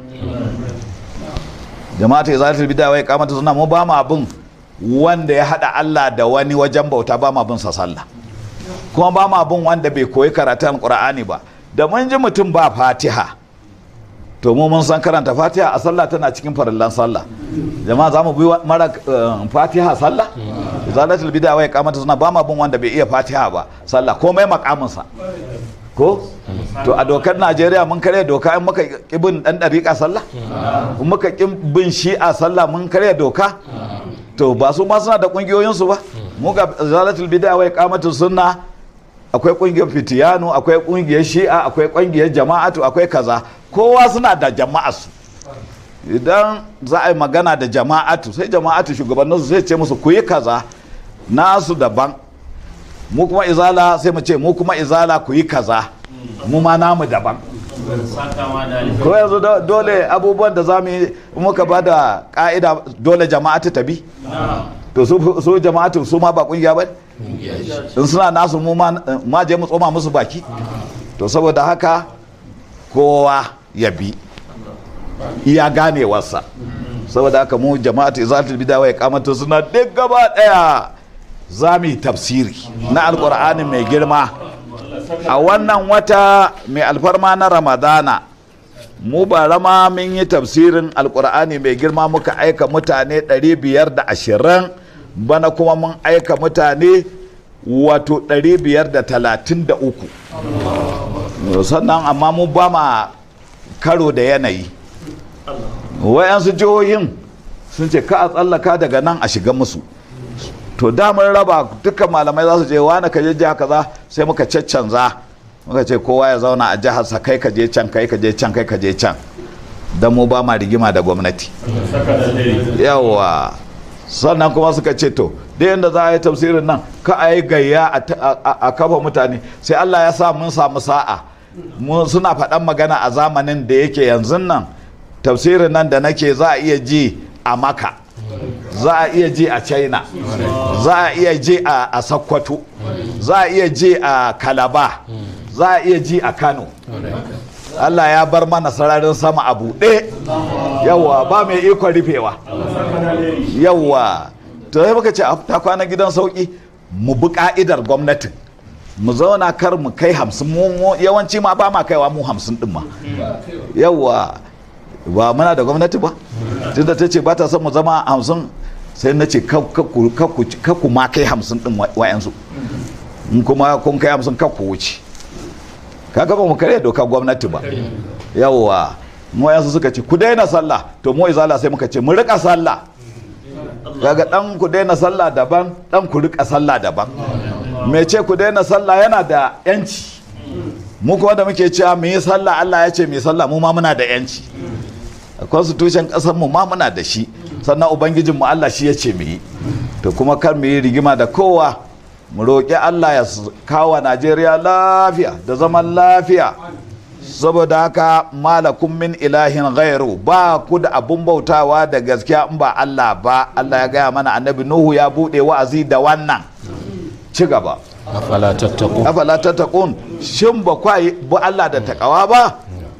jama'atu izalatul bid'a wai kamata suna mu ba ma bin wanda ya hada Allah da wani wajen bauta ba ma bin sa sallah kuma ba ma bin wanda bai koyi karatun Qur'ani ba da mun ji mutum ba fatiha to mu mun san karanta fatiha a sallah tana cikin farillan sallah jama'a za mu bi mara fatiha sallah zalatul bid'a wai kamata suna ba ma bin wanda bai iya fatiha ba sallah komai makaminsa ko to a dokar najeriya mun karya doka in muka bin dan dariƙa sallah in muka bin shi'a sallah mun karya doka to ba su ma suna da kungiyoyinsu ba mu ga zalatul bid'a wai kamata sunna akwai kungiyar fitiyanu akwai kungiyar shi'a akwai kungiyar jama'atu akwai kaza kowa suna da jama'arsu idan za a yi magana da jama'atu sai jama'atu shugabanninsu sai ce musu ku yi kaza nasu daban mu kuma izala sai mu ce mu kuma izala ku yi kaza mu ma namu daban ko yanzu dole abubuwan da za mu yi muka ba da ka'ida dole jama'atu ta bi to su jama'atu su ma ba kungiya ba in suna nasu mu ma je mu tsoma musu baki to saboda haka kowa ya bi iya ganewarsa saboda haka mu jama'atu izalatul bid'a ya kamata suna duk gaba daya za mu yi tafsiri na alkur'ani mai girma a wannan wata mai alfarma na ramadana mu ba rama mun yi tafsirin alkur'ani mai girma muka aika mutane 520 bana kuma mun aika mutane wato 533 sannan amma mu ba ma karo da yanayi wayansu jihohin sun ce ka a tsallaka daga nan a shiga musu to damar raba duka malamai za su je wani ka je jiha kaza sai muka caccanza muka ce kowa ya zauna a jiharsa kai ka je can kai ka je can kai ka je can don mu ba ma rigima da gwamnati yawa sannan kuma suka ce to da yadda za a yi tafsirin nan ka a yi gayya a kafa mutane sai allah ya sa mun samu sa'a suna faɗan magana a zamanin da yake yanzu nan tafsirin nan da nake za a iya ji a maka za a iya ji a china za a iya ji a sokoto za a iya ji a kalaba za a iya ji a kano allah ya bar mana sararin sama a buɗe yawa ba mai ikon rufewa yawa to sai muka ce ta kwana gidan sauki mu bi ka'idar gwamnatin mu zauna kar mu kai hamsin mu yawanci ma ba ma kaiwa mu hamsin din ma yawa ba muna da gwamnati ba tunda ta ce ba ta son mu zama hamsin sai na ce kakku ma kai hamsin din wayansu in kuma kun kai hamsin kakku wuce kaga ba mu karya doka gwamnati ba yawwa mu wayansu suka ce ku daina sallah to mu izala sai muka ce mu rika sallah kaga dan ku daina sallah daban dan ku rika sallah daban me ce ku daina sallah yana da yanci mu kuma da muke cewa mu yi sallah Allah ya ce mu yi sallah mu ma muna da yanci constitution kasar mu ma muna da shi sannan ubangijin mu Allah shi ya ce mu yi to kuma kar mu yi rigima da kowa mu roƙi Allah ya kawo Najeriya lafiya da zaman lafiya saboda haka malakun min ilahin ghairu ba ku da abun bautawa da gaskiya in ba Allah ba Allah ya gaya mana annabi Nuhu ya buɗe wa'azi da wannan ci gaba afala tattaqun afala tattaqun shin ba kwa ba Allah da takawa ba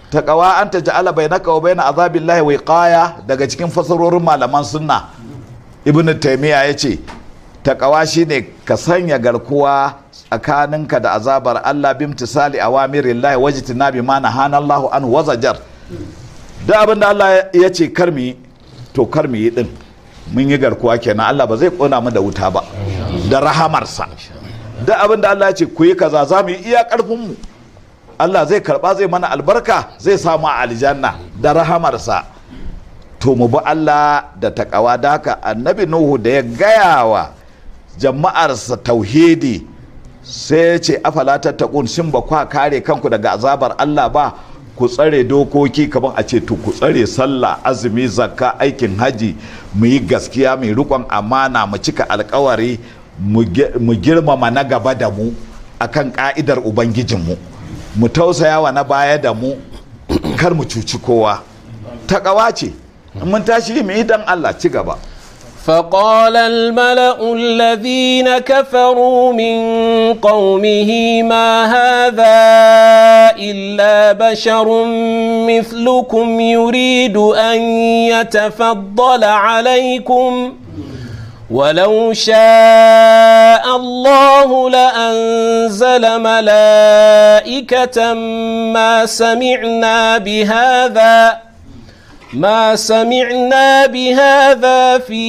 taqawa an taj'ala bainaka wa baina azabillahi wiqaya daga cikin fasarorin malaman sunna ibnu taymiya yace taqawa shine ka sanya garkuwa tsakaninka da azabar Allah bimtisali awamirillahi wajtinabi ma nahana Allahu an wazajar da abin da Allah ya ce kar mu yi to kar mu yi din mun yi garkuwa kenan Allah ba zai kona mu da wuta ba da rahamarsa da abin da Allah ya ce ku yi kaza za mu yi iya karfin mu Allah zai karba zai mana albarka zai samu a aljanna da rahamarsa to mu bi Allah da takawa da haka annabi Nuhu da ya gaya wa jama'arsa tauhidi sai ya ce afala tattaqun shin ba kwa kare kanku daga azabar Allah ba ku tsare dokoki kamar a ce to ku tsare sallah azumi zakka aikin haji mu yi gaskiya mai rikon amana mu cika alkawari mu girmama na gaba da mu akan ka'idar ubangijinmu mu tausaya wa na baya da mu kar mu cuci kowa takawa ce in mun tashi mu yi dan Allah ci gaba فقال الملأ الذين كفروا من قومه ما هذا إلا بشر مثلكم يريد أن يتفضل عليكم ولو شاء الله لأنزل ملائكة ما سمعنا بهذا ما سمعنا بهذا في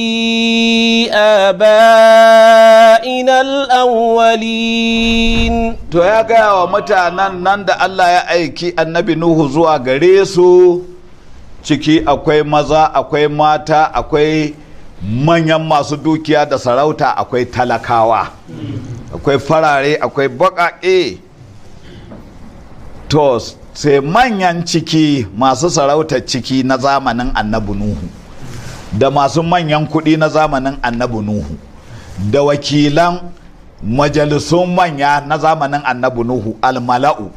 آبائنا الأولين to ya gaya wa mutanen nan da Allah ya aiki annabi Nuhu zuwa gare su ciki akwai maza akwai mata akwai manyan masu dukiya da sarauta akwai talakawa akwai farare akwai baƙaƙe to sai manyan ciki masu sarautar ciki na zamanin annabi Nuhu da masu manyan kuɗi na zamanin annabi Nuhu da wakilan majalisun manya na zamanin annabi Nuhu almala'u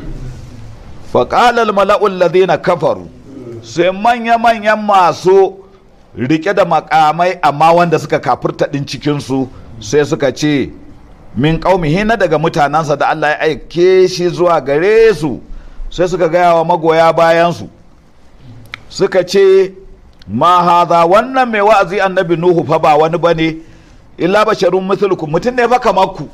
faƙalar almala'u ladina kafaru sai manya-manyan masu rike da makamai amma wanda suka kafurta ɗin cikinsu sai suka ce min ƙaumihi na daga mutanensa da Allah ya aike shi zuwa gare su sai suka gaya wa magoya bayansu suka ce ma haza wannan mai wa'azi annabi nuhu fa ba wani bane illa basharun mithlukum mutum ne fa kamar ku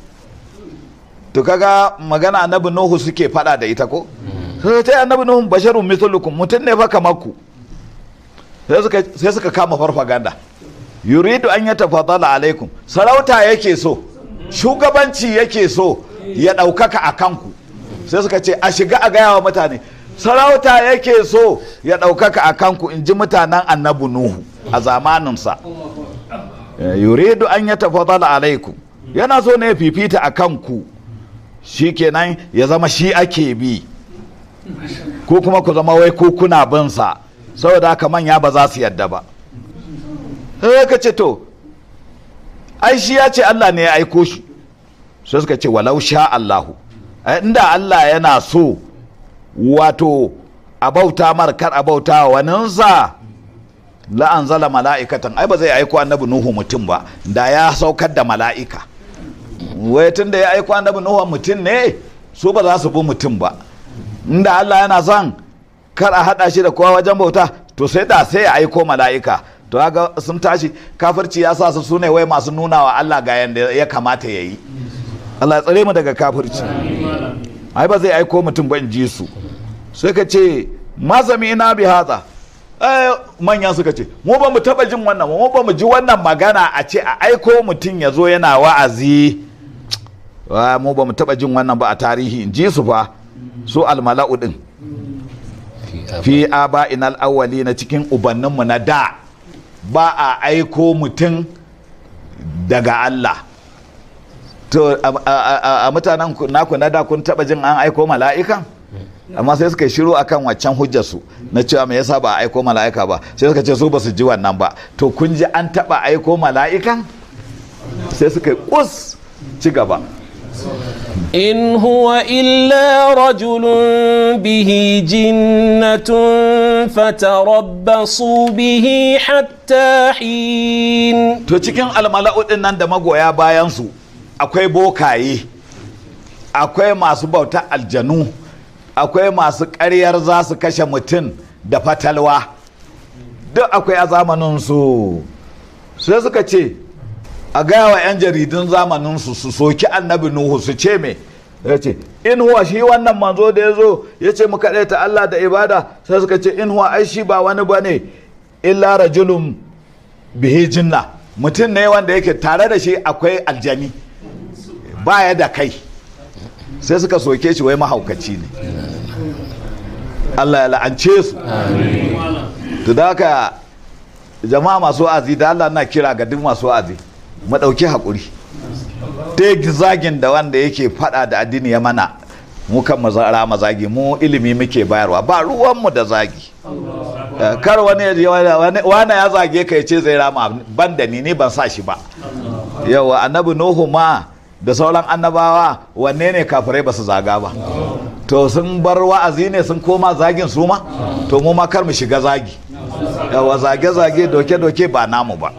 to kaga magana annabi nuhu suke fada da ita ko sai ta annabi nuhu basharun mithlukum mutum ne fa kamar ku sai suka kama farfaganda yuridu an ya tafadala alaikum sarauta yake so shugabanci yake so ya ɗaukaka a kanku sai suka ce a shiga a gaya wa mutane sarauta yake so ya ɗaukaka a kanku in ji mutanen annabi nuhu a zamaninsa yuridu an ya tafadala alaikum yana so ne ya fifita a kanku shi kenan ya zama shi ake bi ko kuma ku zama wai ko kuna binsa saboda haka manya ba za su yadda ba sai ka ce to ai shi ya ce Allah ne ya aiko shi sai suka ce walau sha Allahu inda Allah yana so wato a bauta mar kar a bauta wa waninsa la anzala mala'ikatan ai ba zai aiko annabi nuhu mutum ba da ya saukar da mala'ika wai tun da ya aiko annabi nuhu mutum ne su ba za su bi mutum ba inda Allah yana son kar a hada shi da kowa wajen bauta to sai da sai ya aiko mala'ika to ga sun tashi kafirci ya sa su sune wai masu nuna wa Allah ga yanda ya kamata ya yi Allah ya tsare mu daga kafirci ai ba zai aiko mutum ba in ji su sai ka ce mazami ina bi haza manya suka ce mu ba mu taba jin wannan mu ba mu ji wannan magana a ce a aiko mutum ya zo yana wa'azi mu ba mu taba jin wannan ba a tarihi in ji su fa su almala'u din fi aba inal awwali na cikin ubanninmu na da ba a aiko mutum daga Allah to a mutanen naku na da kun taba jin an aiko mala'ikan amma sai suka shiru akan waccan hujjarsu na cewa me yasa ba a aiko mala'ika ba sai suka ce su ba su ji wannan ba to kun ji an taba aiko mala'ikan sai suka kus ci gaba إن هو إلا رجل به جنة فتربصوا به حتى حين to cikin almala'u din nan da magoya bayansu akwai bokaye akwai masu bauta aljanu akwai masu ƙaryar za su kashe mutum da fatalwa duk akwai a zamaninsu sai suka ce a gaya wa 'yan jaridun zamaninsu su soki annabi nuhu su ce me ya ce in huwa shi wannan manzo da ya zo ya ce mu kaɗai ta Allah da ibada sai suka ce in huwa ai shi ba wani ba ne illa rajulun bihi jinna mutum ne wanda yake tare da shi akwai aljani baya da kai sai suka soke shi wai mahaukaci ne Allah ya la'ance su to da haka jama'a masu wa'azi da Allah na kira ga duk masu wa'azi mu ɗauki haƙuri ta zagin da wanda yake faɗa da addini ya mana mu kan mazara mazagi mu ilimi muke bayarwa ba ruwanmu da zagi Eh, kar wani ya je wani wani ya zage ka ya ce zai rama ban da ni ni ban sa shi ba yawa annabi nuhu ma da sauran annabawa wanne ne kafirai ba su zaga ba to sun bar wa'azi ne sun koma zagin su ma to mu ma kar mu shiga zagi yawa zage-zage doke-doke ba namu ba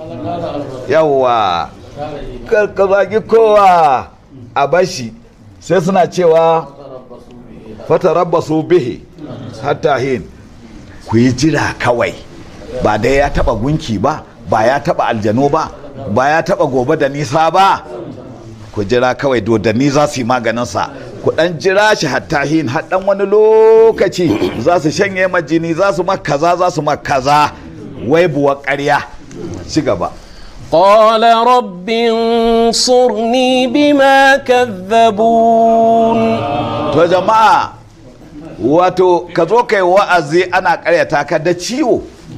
yawa kar ka zagi kowa a bashi sai suna cewa fatarabbasu bihi hatta hin ku yi jira kawai ba dai ya taba gunki ba ba ya taba aljanu ba ba ya taba gobe da nisa ba ku jira kawai dodanni za su yi maganinsa ku dan jira shi hatta hin har dan wani lokaci za su shanye majini za su makaza za su makaza wai buwa ƙarya ci gaba قال رب انصرني بما كذبون to jama'a wato ka zo kai wa'azi ana karyata ka da ciwo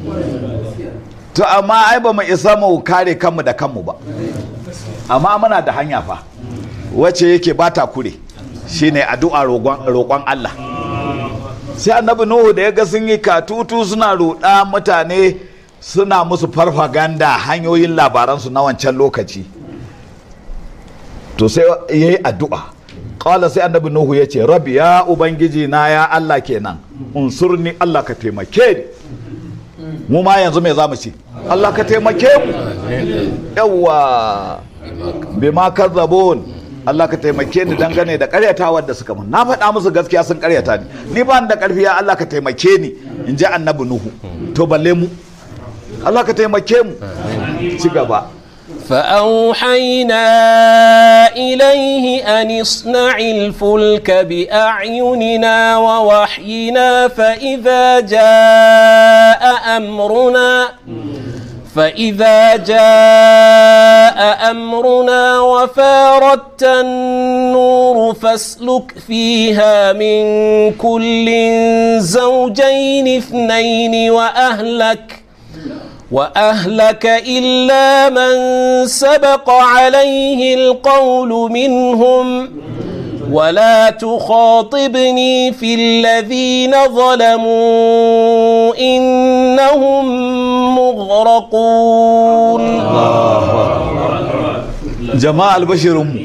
to amma ai ba mu isa mu kare kanmu da kanmu ba amma muna da hanya fa wacce yake ba ta kure shine addu'a roƙon roƙon Allah sai annabi Nuhu da ya ga sun yi katutu suna roɗa mutane suna musu farfaganda hanyoyin labaransu na wancan lokaci to sai ya yi addu'a ƙala sai annabi nuhu ya ce rabi ya ubangiji na ya allah kenan unsurni allah ka taimake ni mu ma yanzu me za mu ce allah ka taimake mu yawwa bima kazzabun Allah ka taimake ni dangane da karyatawar da suka mun na faɗa musu gaskiya sun karyata ni ni ba ni da ƙarfi ya Allah ka taimake ni in ji annabi nuhu to balle mu Allah ka taimake mu ci gaba فأوحينا إليه أن اصنع الفلك بأعيننا ووحينا فإذا جاء أمرنا فإذا جاء أمرنا وفاردت النور فاسلك فيها من كل زوجين اثنين وأهلك وأهلك إلا من سبق عليه القول منهم ولا تخاطبني في الذين ظلموا إنهم مغرقون jama'a albashirinmu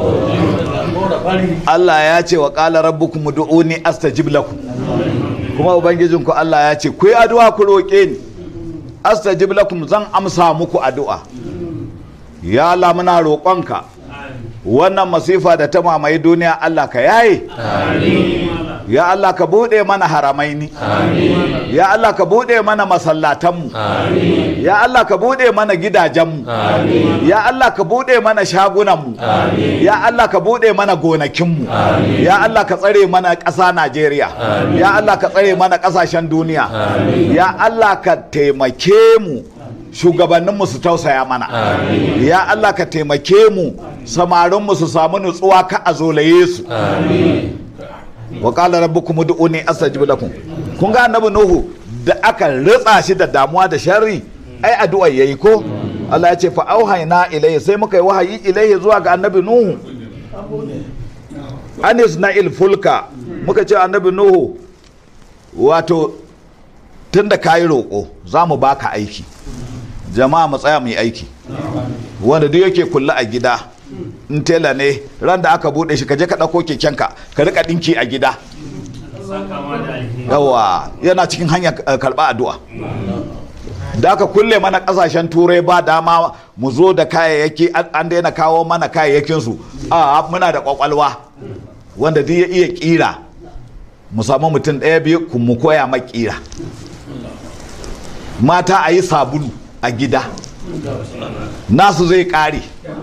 Allah ya ce wa ƙala rabbukum du'uni astajib lakum kuma ubangijinku Allah ya ce ku yi addu'a ku roƙe ni astajib lakum zan amsa muku addu'a ya Allah muna roƙonka wannan masifa da ta mamaye duniya Allah ka yaye ya Allah ka buɗe mana haramaini ya Allah ka buɗe mana masallatanmu ya Allah ka buɗe mana gidajenmu ya Allah ka buɗe mana shagunanmu ya Allah ka buɗe mana gonakinmu ya Allah ka tsare mana ƙasa Najeriya ya Allah ka tsare mana ƙasashen duniya ya Allah ka taimake mu shugabanninmu su tausaya mana ya Allah ka taimake mu samarinmu su samu nutsuwa ka a zolaye su wa qala rabbukum ud'uni astajib lakum kun ga annabi nuhu da aka ritsa shi da damuwa da sharri ai addu'a yayi ko Allah ya ce fa auhayna ilayhi sai muka yi wahayi ilayhi zuwa ga annabi nuhu anis na fulka muka ce annabi nuhu wato tunda kayi roƙo za mu baka aiki jama'a mu tsaya mu yi aiki wanda duk yake kulla a gida in tela ne ran da aka bude shi ka je ka ɗauko kekenka ka rika ɗinki a gida yawa yana cikin hanyar karɓa addu'a da aka kulle mana ƙasashen turai ba dama mu zo da kayayyaki an daina kawo mana kayayyakinsu a muna da ƙwaƙwalwa wanda duk ya iya ƙira mu samu mutum ɗaya biyu ku mu koya makira mata a yi sabulu a gida nasu zai ƙare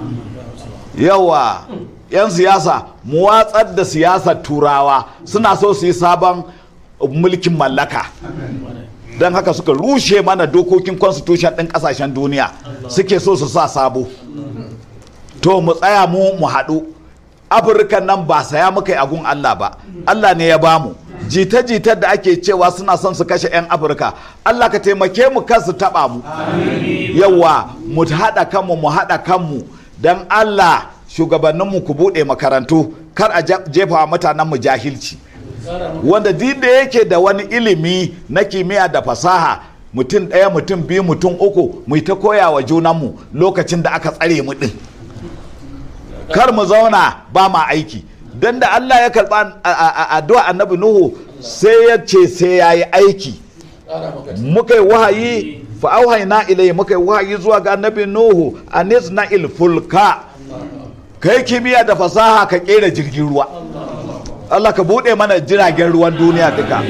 yawa 'yan siyasa mu watsar da siyasar turawa suna so su yi sabon mulkin mallaka don haka suka rushe mana dokokin constitution ɗin ƙasashen duniya suke so su sa sabo to mu tsaya mu mu haɗu afirka nan ba saya muka yi agun allah ba allah ne ya bamu jita-jitar da ake cewa suna son su kashe 'yan afirka allah ka taimake mu kan su taɓa mu yawa mu haɗa kanmu mu haɗa kanmu don allah shugabanninmu ku buɗe makarantu kar a jefa wa mutanenmu jahilci wanda duk da yake da wani ilimi na kimiyya da fasaha mutum ɗaya mutum biyu mutum uku mu ta koya wa junanmu lokacin da aka tsare mu ɗin kar mu zauna ba ma aiki don da Allah ya karɓa addu'a annabi Nuhu sai ya ce sai ya yi aiki muka yi wahayi fa'auhaina ilai muka yi wahayi zuwa ga annabi Nuhu a na ilfulka kai kimiyya da fasaha ka kera jirgin ruwa Allah ka buɗe mana jiragen ruwan duniya duka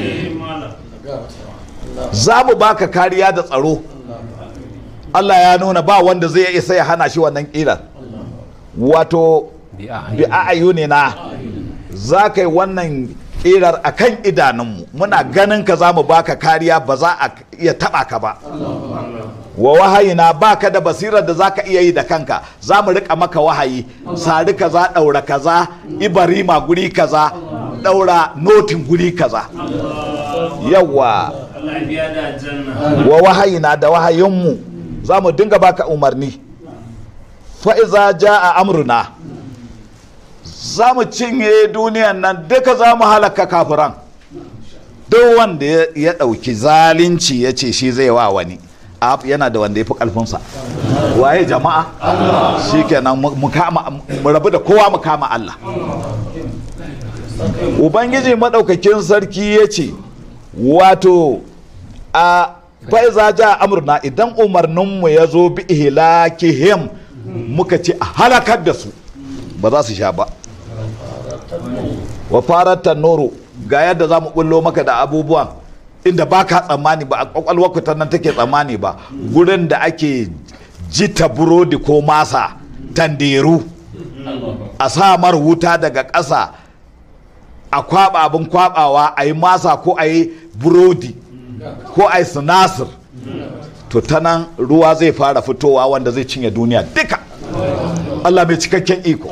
za mu baka kariya da tsaro Allah ya nuna ba wanda zai isa ya hana shi wannan ƙirar wato bi a'ayuni na za ka yi wannan ƙirar a kan idanunmu muna ganin ka za mu baka kariya ba za a iya taɓa ka ba wa wahayina ba ka da basirar da za ka iya yi da kanka za mu rika maka wahayi sari kaza ɗaura kaza ibarima guri kaza ɗaura notin guri kaza yawa wa wahayina da wahayinmu za mu dinga baka umarni fa'iza ja a amurna za mu cinye duniyan nan duka za mu halaka kafiran duk wanda ya ɗauki zalunci ya ce shi zai wa wani yana da wanda ya fi ƙarfinsa waye jama'a shi kenan mu rabu da kowa mu kama Allah ubangiji maɗaukakin sarki ya ce wato a fa'iza ja amurna idan umarninmu ya zo bi ihlakihim muka ce a halakar da su ba za su sha ba wa farar noro ga yadda za mu bullo maka da abubuwan inda ba ka tsammani ba a kwakwalwarku ta nan take tsammani ba gurin da ake jita burodi ko masa tanderu a samar wuta daga ƙasa a kwaba abin kwabawa a yi masa ko a yi burodi ko a yi sinasir to ta nan ruwa zai fara fitowa wanda zai cinye duniya duka Allah mai cikakken iko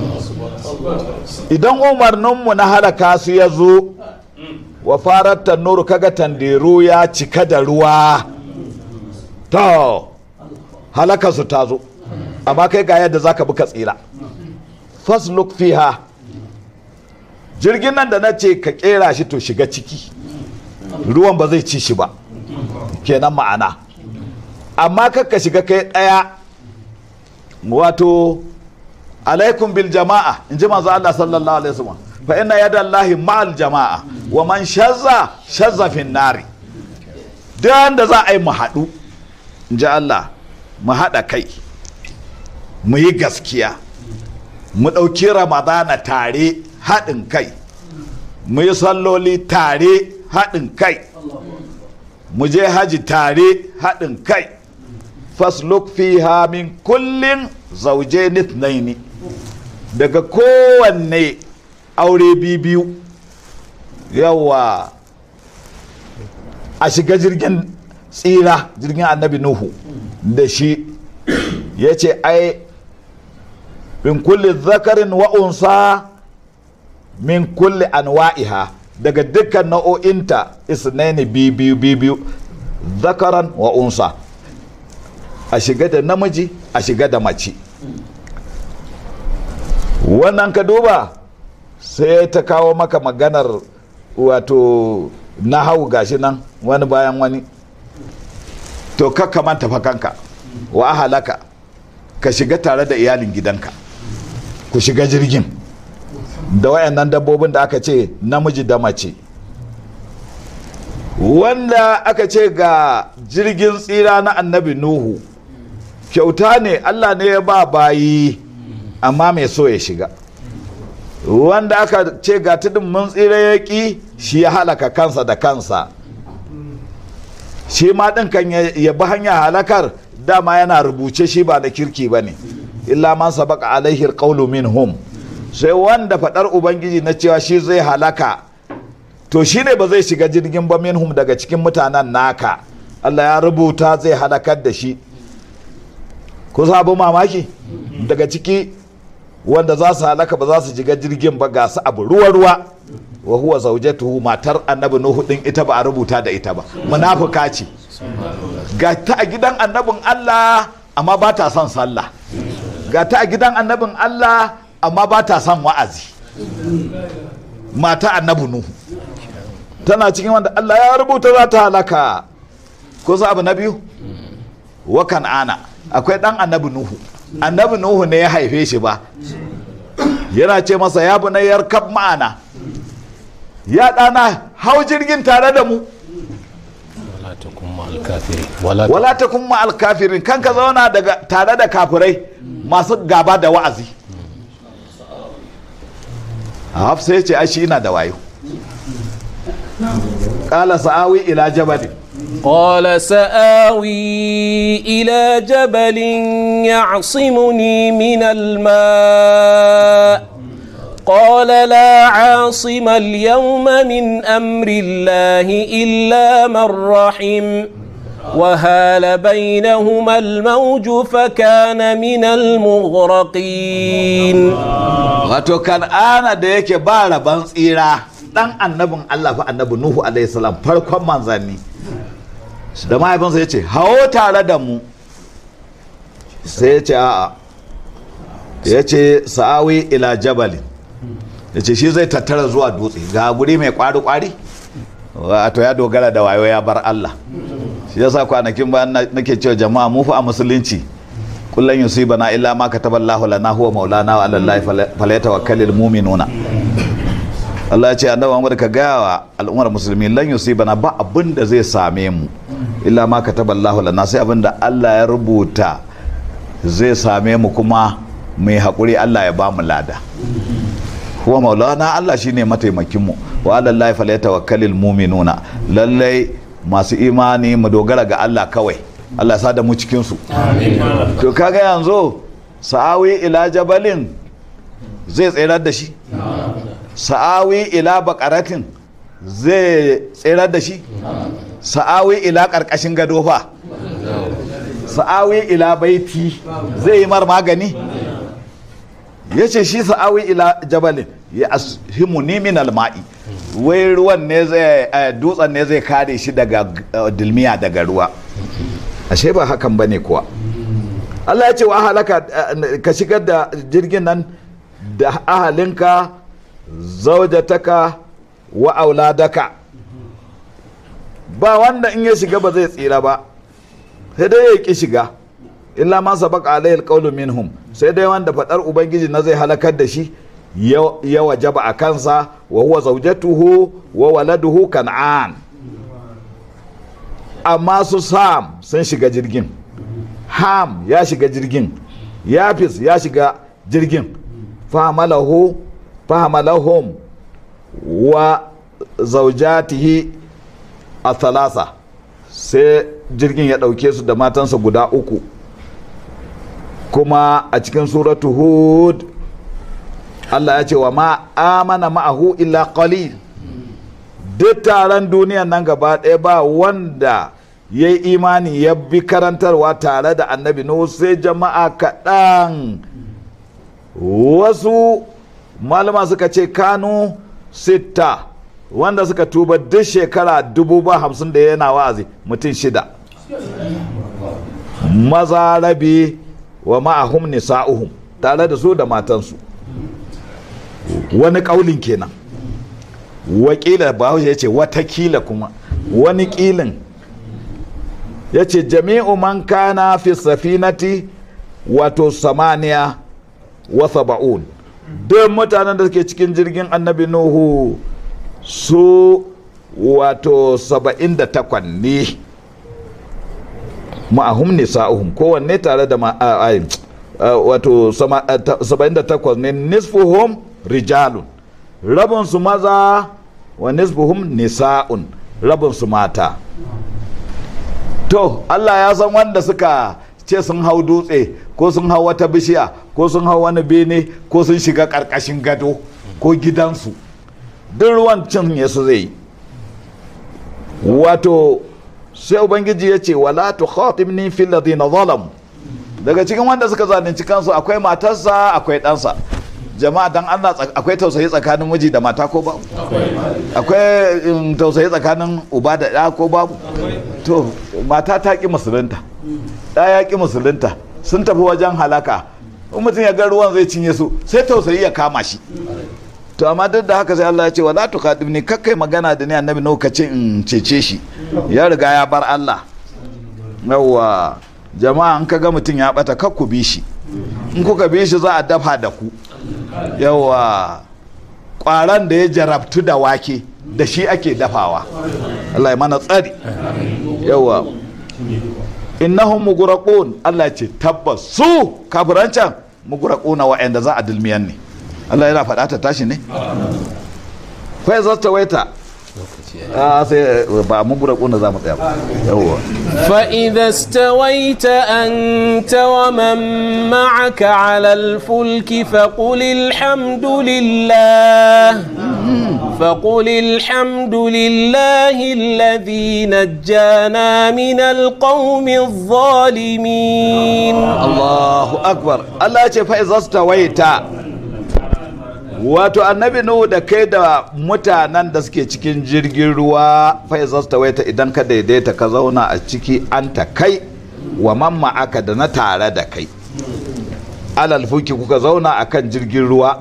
idan umarninmu na halaka su ya zo wa farar tannuru kaga tanderu ya cika da ruwa to halaka su ta zo amma kai ga yadda zaka bi ka tsira fasluk fiha jirgin nan da na ce ka kera shi to shiga ciki ruwan ba zai ci shi ba kenan ma'ana amma ka shiga kai ɗaya wato alaikum bil jama'a in ji manzo Allah sallallahu alaihi wasallam fa inna yada Allahi ma'al jama'a wa man shazza shazza fin nari dan da za a yi mu haɗu in ji Allah mu haɗa kai mu yi gaskiya mu ɗauki ramadana tare haɗin kai mu yi salloli tare haɗin kai mu je haji tare haɗin kai fasluk fiha min kullin zauje nithnaini daga kowanne aure biyu yawa a shiga jirgin tsira jirgin annabi nuhu da shi ya ce ai min kulli zakarin wa'unsa min kulli anwa'iha daga dukkan nau'o'inta isnaini biyu biyu zakaran wa unsa a shiga da namiji a shiga da mace wannan ka duba sai ta kawo maka maganar wato na hau gashi nan wani bayan wani to kakka manta fa kanka wa halaka ka shiga tare da iyalin gidanka ku shiga jirgin da wayannan dabbobin da aka ce namiji da mace wanda aka ce ga jirgin tsira na annabi nuhu kyauta ne allah ne ya ba bayi amma mai so ya shiga wanda aka ce ga tudun mun tsira ya ƙi shi ya halaka kansa da kansa shi ma ɗin kan ya ya bi hanya halakar dama yana rubuce shi ba da kirki ba ne illa man sabaka alaihi alqawlu minhum sai wanda faɗar ubangiji na cewa shi zai halaka to shi ne ba zai shiga jirgin ba minhum daga cikin mutanen naka Allah ya rubuta zai halakar da shi ku abu mamaki daga ciki wanda za su halaka ba za su shiga jirgin ba ga su abu ruwa-ruwa wa huwa zaujatuhu matar annabi nuhu din ita ba a rubuta da ita ba munafuka ce ga ta a gidan annabin Allah amma ba ta son sallah ga ta a gidan annabin Allah amma ba ta son wa'azi mata annabi nuhu tana cikin wanda Allah ya rubuta za ta halaka ko abu na biyu wa kan'ana akwai dan annabi nuhu annabi nuhu ne ya haife shi ba yana ce masa ya bu na yarkab ma'ana ya ɗana hau jirgin tare da mu ولا تكن مع الكافرين ولا wala ta kuma alkafirin kan ka zauna daga tare da kafirai masu gaba da wa'azi hafsa ya ce ai shi ina da wayo ƙala sa'awi ila jabalin قال سآوي إلى جبل يعصمني من الماء قال لا عاصم اليوم من أمر الله إلا من رحم وهال بينهما الموج فكان من المغرقين wato kan'ana da yake ba rabon tsira dan annabin Allah fa annabi Nuhu alaihi salam farkon manzanni da mahaifinsa ya ce hawo tare da mu sai ya ce a'a ya ce sa'awi ila jabalin ya ce shi zai tattara zuwa dutse ga guri mai kwari-kwari wato ya dogara da wayo ya bar Allah shi yasa kwanakin bayan na- nake cewa jama'a mu fa a musulunci kullum yusibana illa ma kataballahu lana huwa maulana wa ala allahi falyatawakkalul mu'minuna Allah ya ce annabi Muhammad ka gaya wa al'ummar musulmi lan yusibana ba abin da zai same mu illa ma kataballahu lana sai abin da Allah ya rubuta zai same mu kuma mai haƙuri Allah ya ba mu lada huwa maulana Allah shine mataimakin mu wa ala allahi falyatawakkalul mu'minuna lallai masu imani mu dogara ga Allah kawai Allah ya sa da mu cikin su to kaga yanzu sa'awi ila jabalin zai tsirar da shi sa'awi ila bakaratin zai tsirar da shi sa'awi ila karkashin gado fa sa'awi ila baiti zai yi mar magani ya ce shi sa'awi ila jabalin ya ashimu ni min alma'i wai ruwan ne zai eh, dutsen ne zai kare shi daga eh, dilmiya daga ruwa ashe ba hakan ba ne kuwa Allah ya ce wa halaka eh, ka shigar da jirgin nan da ahalinka zaujataka wa auladaka ba wanda in ya shiga ba zai tsira ba sai dai ya ki shiga illa ma sabaka alayhi alqawlu minhum sai dai wanda fadar ubangiji na zai halakar da shi ya- ya wajaba a kansa wa huwa zaujatuhu wa waladuhu kan'an amma su sam sun shiga jirgin ham ya shiga jirgin yafis ya shiga jirgin fahamalahu fahamalahum wa zaujatihi a thalasa sai jirgin ya ɗauke su da matansa guda uku kuma a cikin suratu hud Allah ya ce wa ma amana ma'ahu illa qalil duk taron duniyan nan gaba ɗaya ba wanda ya yi imani ya bi karantarwa tare da annabi Nuhu sai jama'a kaɗan wasu malama suka ce kanu sita wanda suka tuba duk shekara dubu ba hamsin da yana wa'azi mutum shida maza rabi wa ma'ahum nisa'uhum tare da su da matansu wani ƙaulin kenan wakila bahaushe ya ce watakila kuma wani ƙilin ya ce jami'u man kana fi safinati wato samaniya wa saba'un duk mutanen da suke cikin jirgin annabi nuhu su wato saba'in da takwan ne ma'ahum nisa'uhum kowanne tare da ma- a- a- a- wato sama- a- ta- saba'in da takwas ne nisfuhum rijalun rabinsu maza wa nisbuhum nisa'un rabin su mata to Allah ya san wanda suka ce sun hau dutse ko sun hau wata bishiya ko sun hau wani bene ko sun shiga ƙarƙashin gado ko gidansu duk ruwan cinye su zai yi wato sai ubangiji ya ce wala tu khatibni fil ladina zalamu daga cikin wanda suka zalunci kansu akwai matarsa akwai ɗansa jama'a dan Allah tsak- akwai tausayi tsakanin miji da mata ko babu akwai um, tausayi tsakanin uba da ɗa ko babu to mata ta ƙi musulunta ɗa ya ƙi musulunta sun tafi wajen halaka in mutum ya ga ruwan zai cinye su sai tausayi ya kama shi to amma duk da haka sai Allah ya ce wala tu khadibni kakkai magana da ni annabi no ka ce in cece shi ya riga ya bar Allah yawwa jama'a in ka ga mutum ya bata kar ku bi shi in kuka bi shi za a dafa da ku yawwa kwaran da ya jarabtu da wake da shi ake dafawa Allah ya mana tsari yawwa innahum mughraqun Allah ya ce tabbas su kafiran can mughraquna wa'anda za a dulmiyan ne Allah yana faɗa ta tashi ne kai za ta waita a sai ba mughraquna za mu tsaya ba yawwa فإذا استويت أنت ومن معك على الفلك فقل الحمد لله فقل الحمد لله الذي نجانا من القوم الظالمين Allahu akbar Allah ya ce fa iza stawaita wato annabi nuhu da kai da mutanen da suke cikin jirgin ruwa fa iza stawaita idan ka daidaita ka zauna a ciki an ta kai wa mamma aka da na tare da kai alal fuki kuka zauna akan jirgin ruwa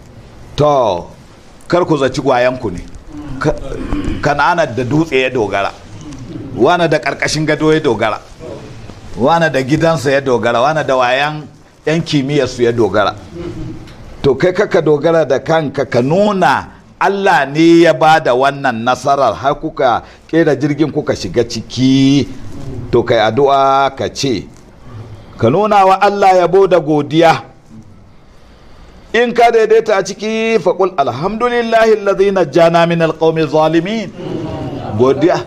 to kar ku zaci gwayanku ne Ka- kan'ana da dutse ya dogara wana da karkashin gado ya dogara wane da gidansa ya dogara wane da wayan 'yan kimiyyarsu ya dogara to kai kaka dogara da kanka ka nuna allah ne ya ba da wannan nasarar har kuka kera jirgin kuka shiga ciki to kai addu'a ka ce ka nuna wa allah yabo da godiya in ka daidaita a ciki faƙul alhamdulillahi alladhi najjana min alqawmi zalimin godiya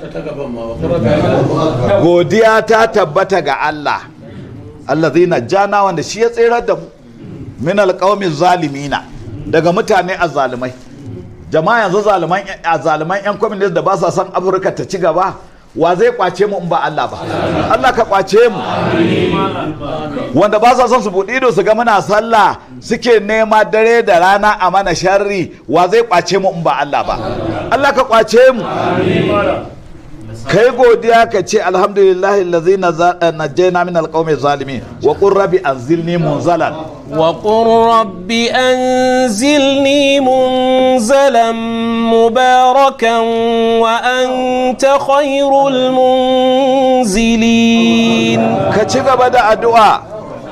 godiya ta tabbata ga Allah allazi jana wanda shi ya tsirar da mu min alqaumi zalimina daga mutane azzalumai jama'a yanzu zaluman azzaluman yan communist da ba sa son Afirka ta ci gaba wa zai kwace mu in ba Allah ba Allah ka kwace mu wanda ba sa son su buɗe ido su ga muna sallah suke nema dare da rana a mana sharri wa zai kwace mu in ba Allah ba Allah ka kwace mu kai godiya ka ce alhamdulillahi allazi najjayna min alqawmi zalimin wa qur rabbi anzilni munzalan وقل رب أنزلني منزلا مباركا وأنت خير المنزلين ka ci gaba da addu'a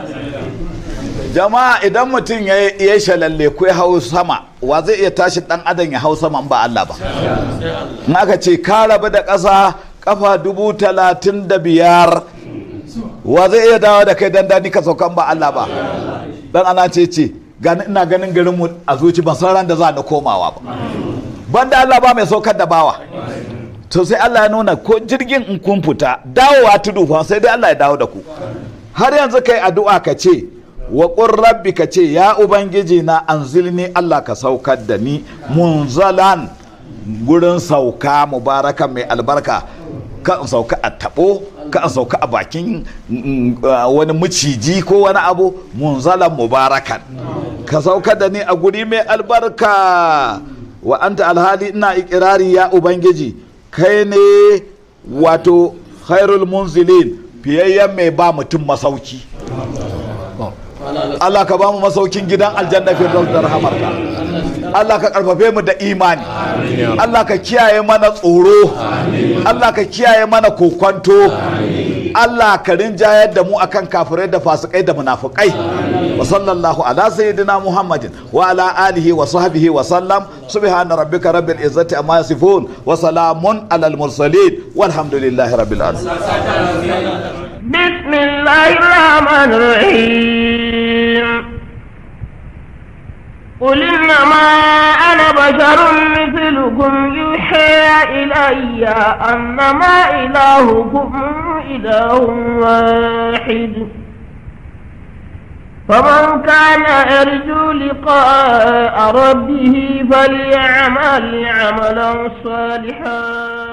jama'a idan mutum ya ya shalalle ko ya hau sama wa zai iya tashi dan adam ya hau sama in ba Allah ba in aka ce ka rabu da ƙasa kafa dubu talatin da biyar wa zai iya dawo da kai dan dani ka saukan ba Allah ba dan ana ce ce gani ina ganin garin mu a zuci ban san ran da za ni komawa ba banda Allah ba mai saukar da bawa to sai Allah ya nuna ko jirgin in kun fita dawowa tudu fa sai dai Allah ya dawo da ku har yanzu kai addu'a ka ce wa qur rabbi ka ce ya ubangiji na anzilni Allah ka saukar da ni munzalan gurin sauka mubarakan mai albarka ka in sauka a tabo ka in sauka a bakin mm, uh, wani maciji ko wani abu munzalan mubarakan ka sauka da ni a guri mai albarka wa anta alhali ina ikirari ya ubangiji kai ne wato khairul munzilin fiyayyen mai ba mutum masauki Allah ka ba mu masaukin gidan aljanna fi da rahamarka Allah ka karfafe mu da imani Allah ka kiyaye mana tsoro Allah ka kiyaye mana kokwanto Allah ka rinjayar da mu akan kafirai da fasikai da munafukai wa sallallahu ala sayyidina Muhammadin wa ala alihi wa sahbihi wa sallam subhana rabbika rabbil izzati amma yasifun wa salamun alal mursalin walhamdulillahi rabbil alamin بسم الله الرحمن الرحيم قل إنما أنا بشر مثلكم ربكم يوحى إلي أنما إلهكم إله واحد فمن كان يرجو لقاء ربه فليعمل عملا صالحا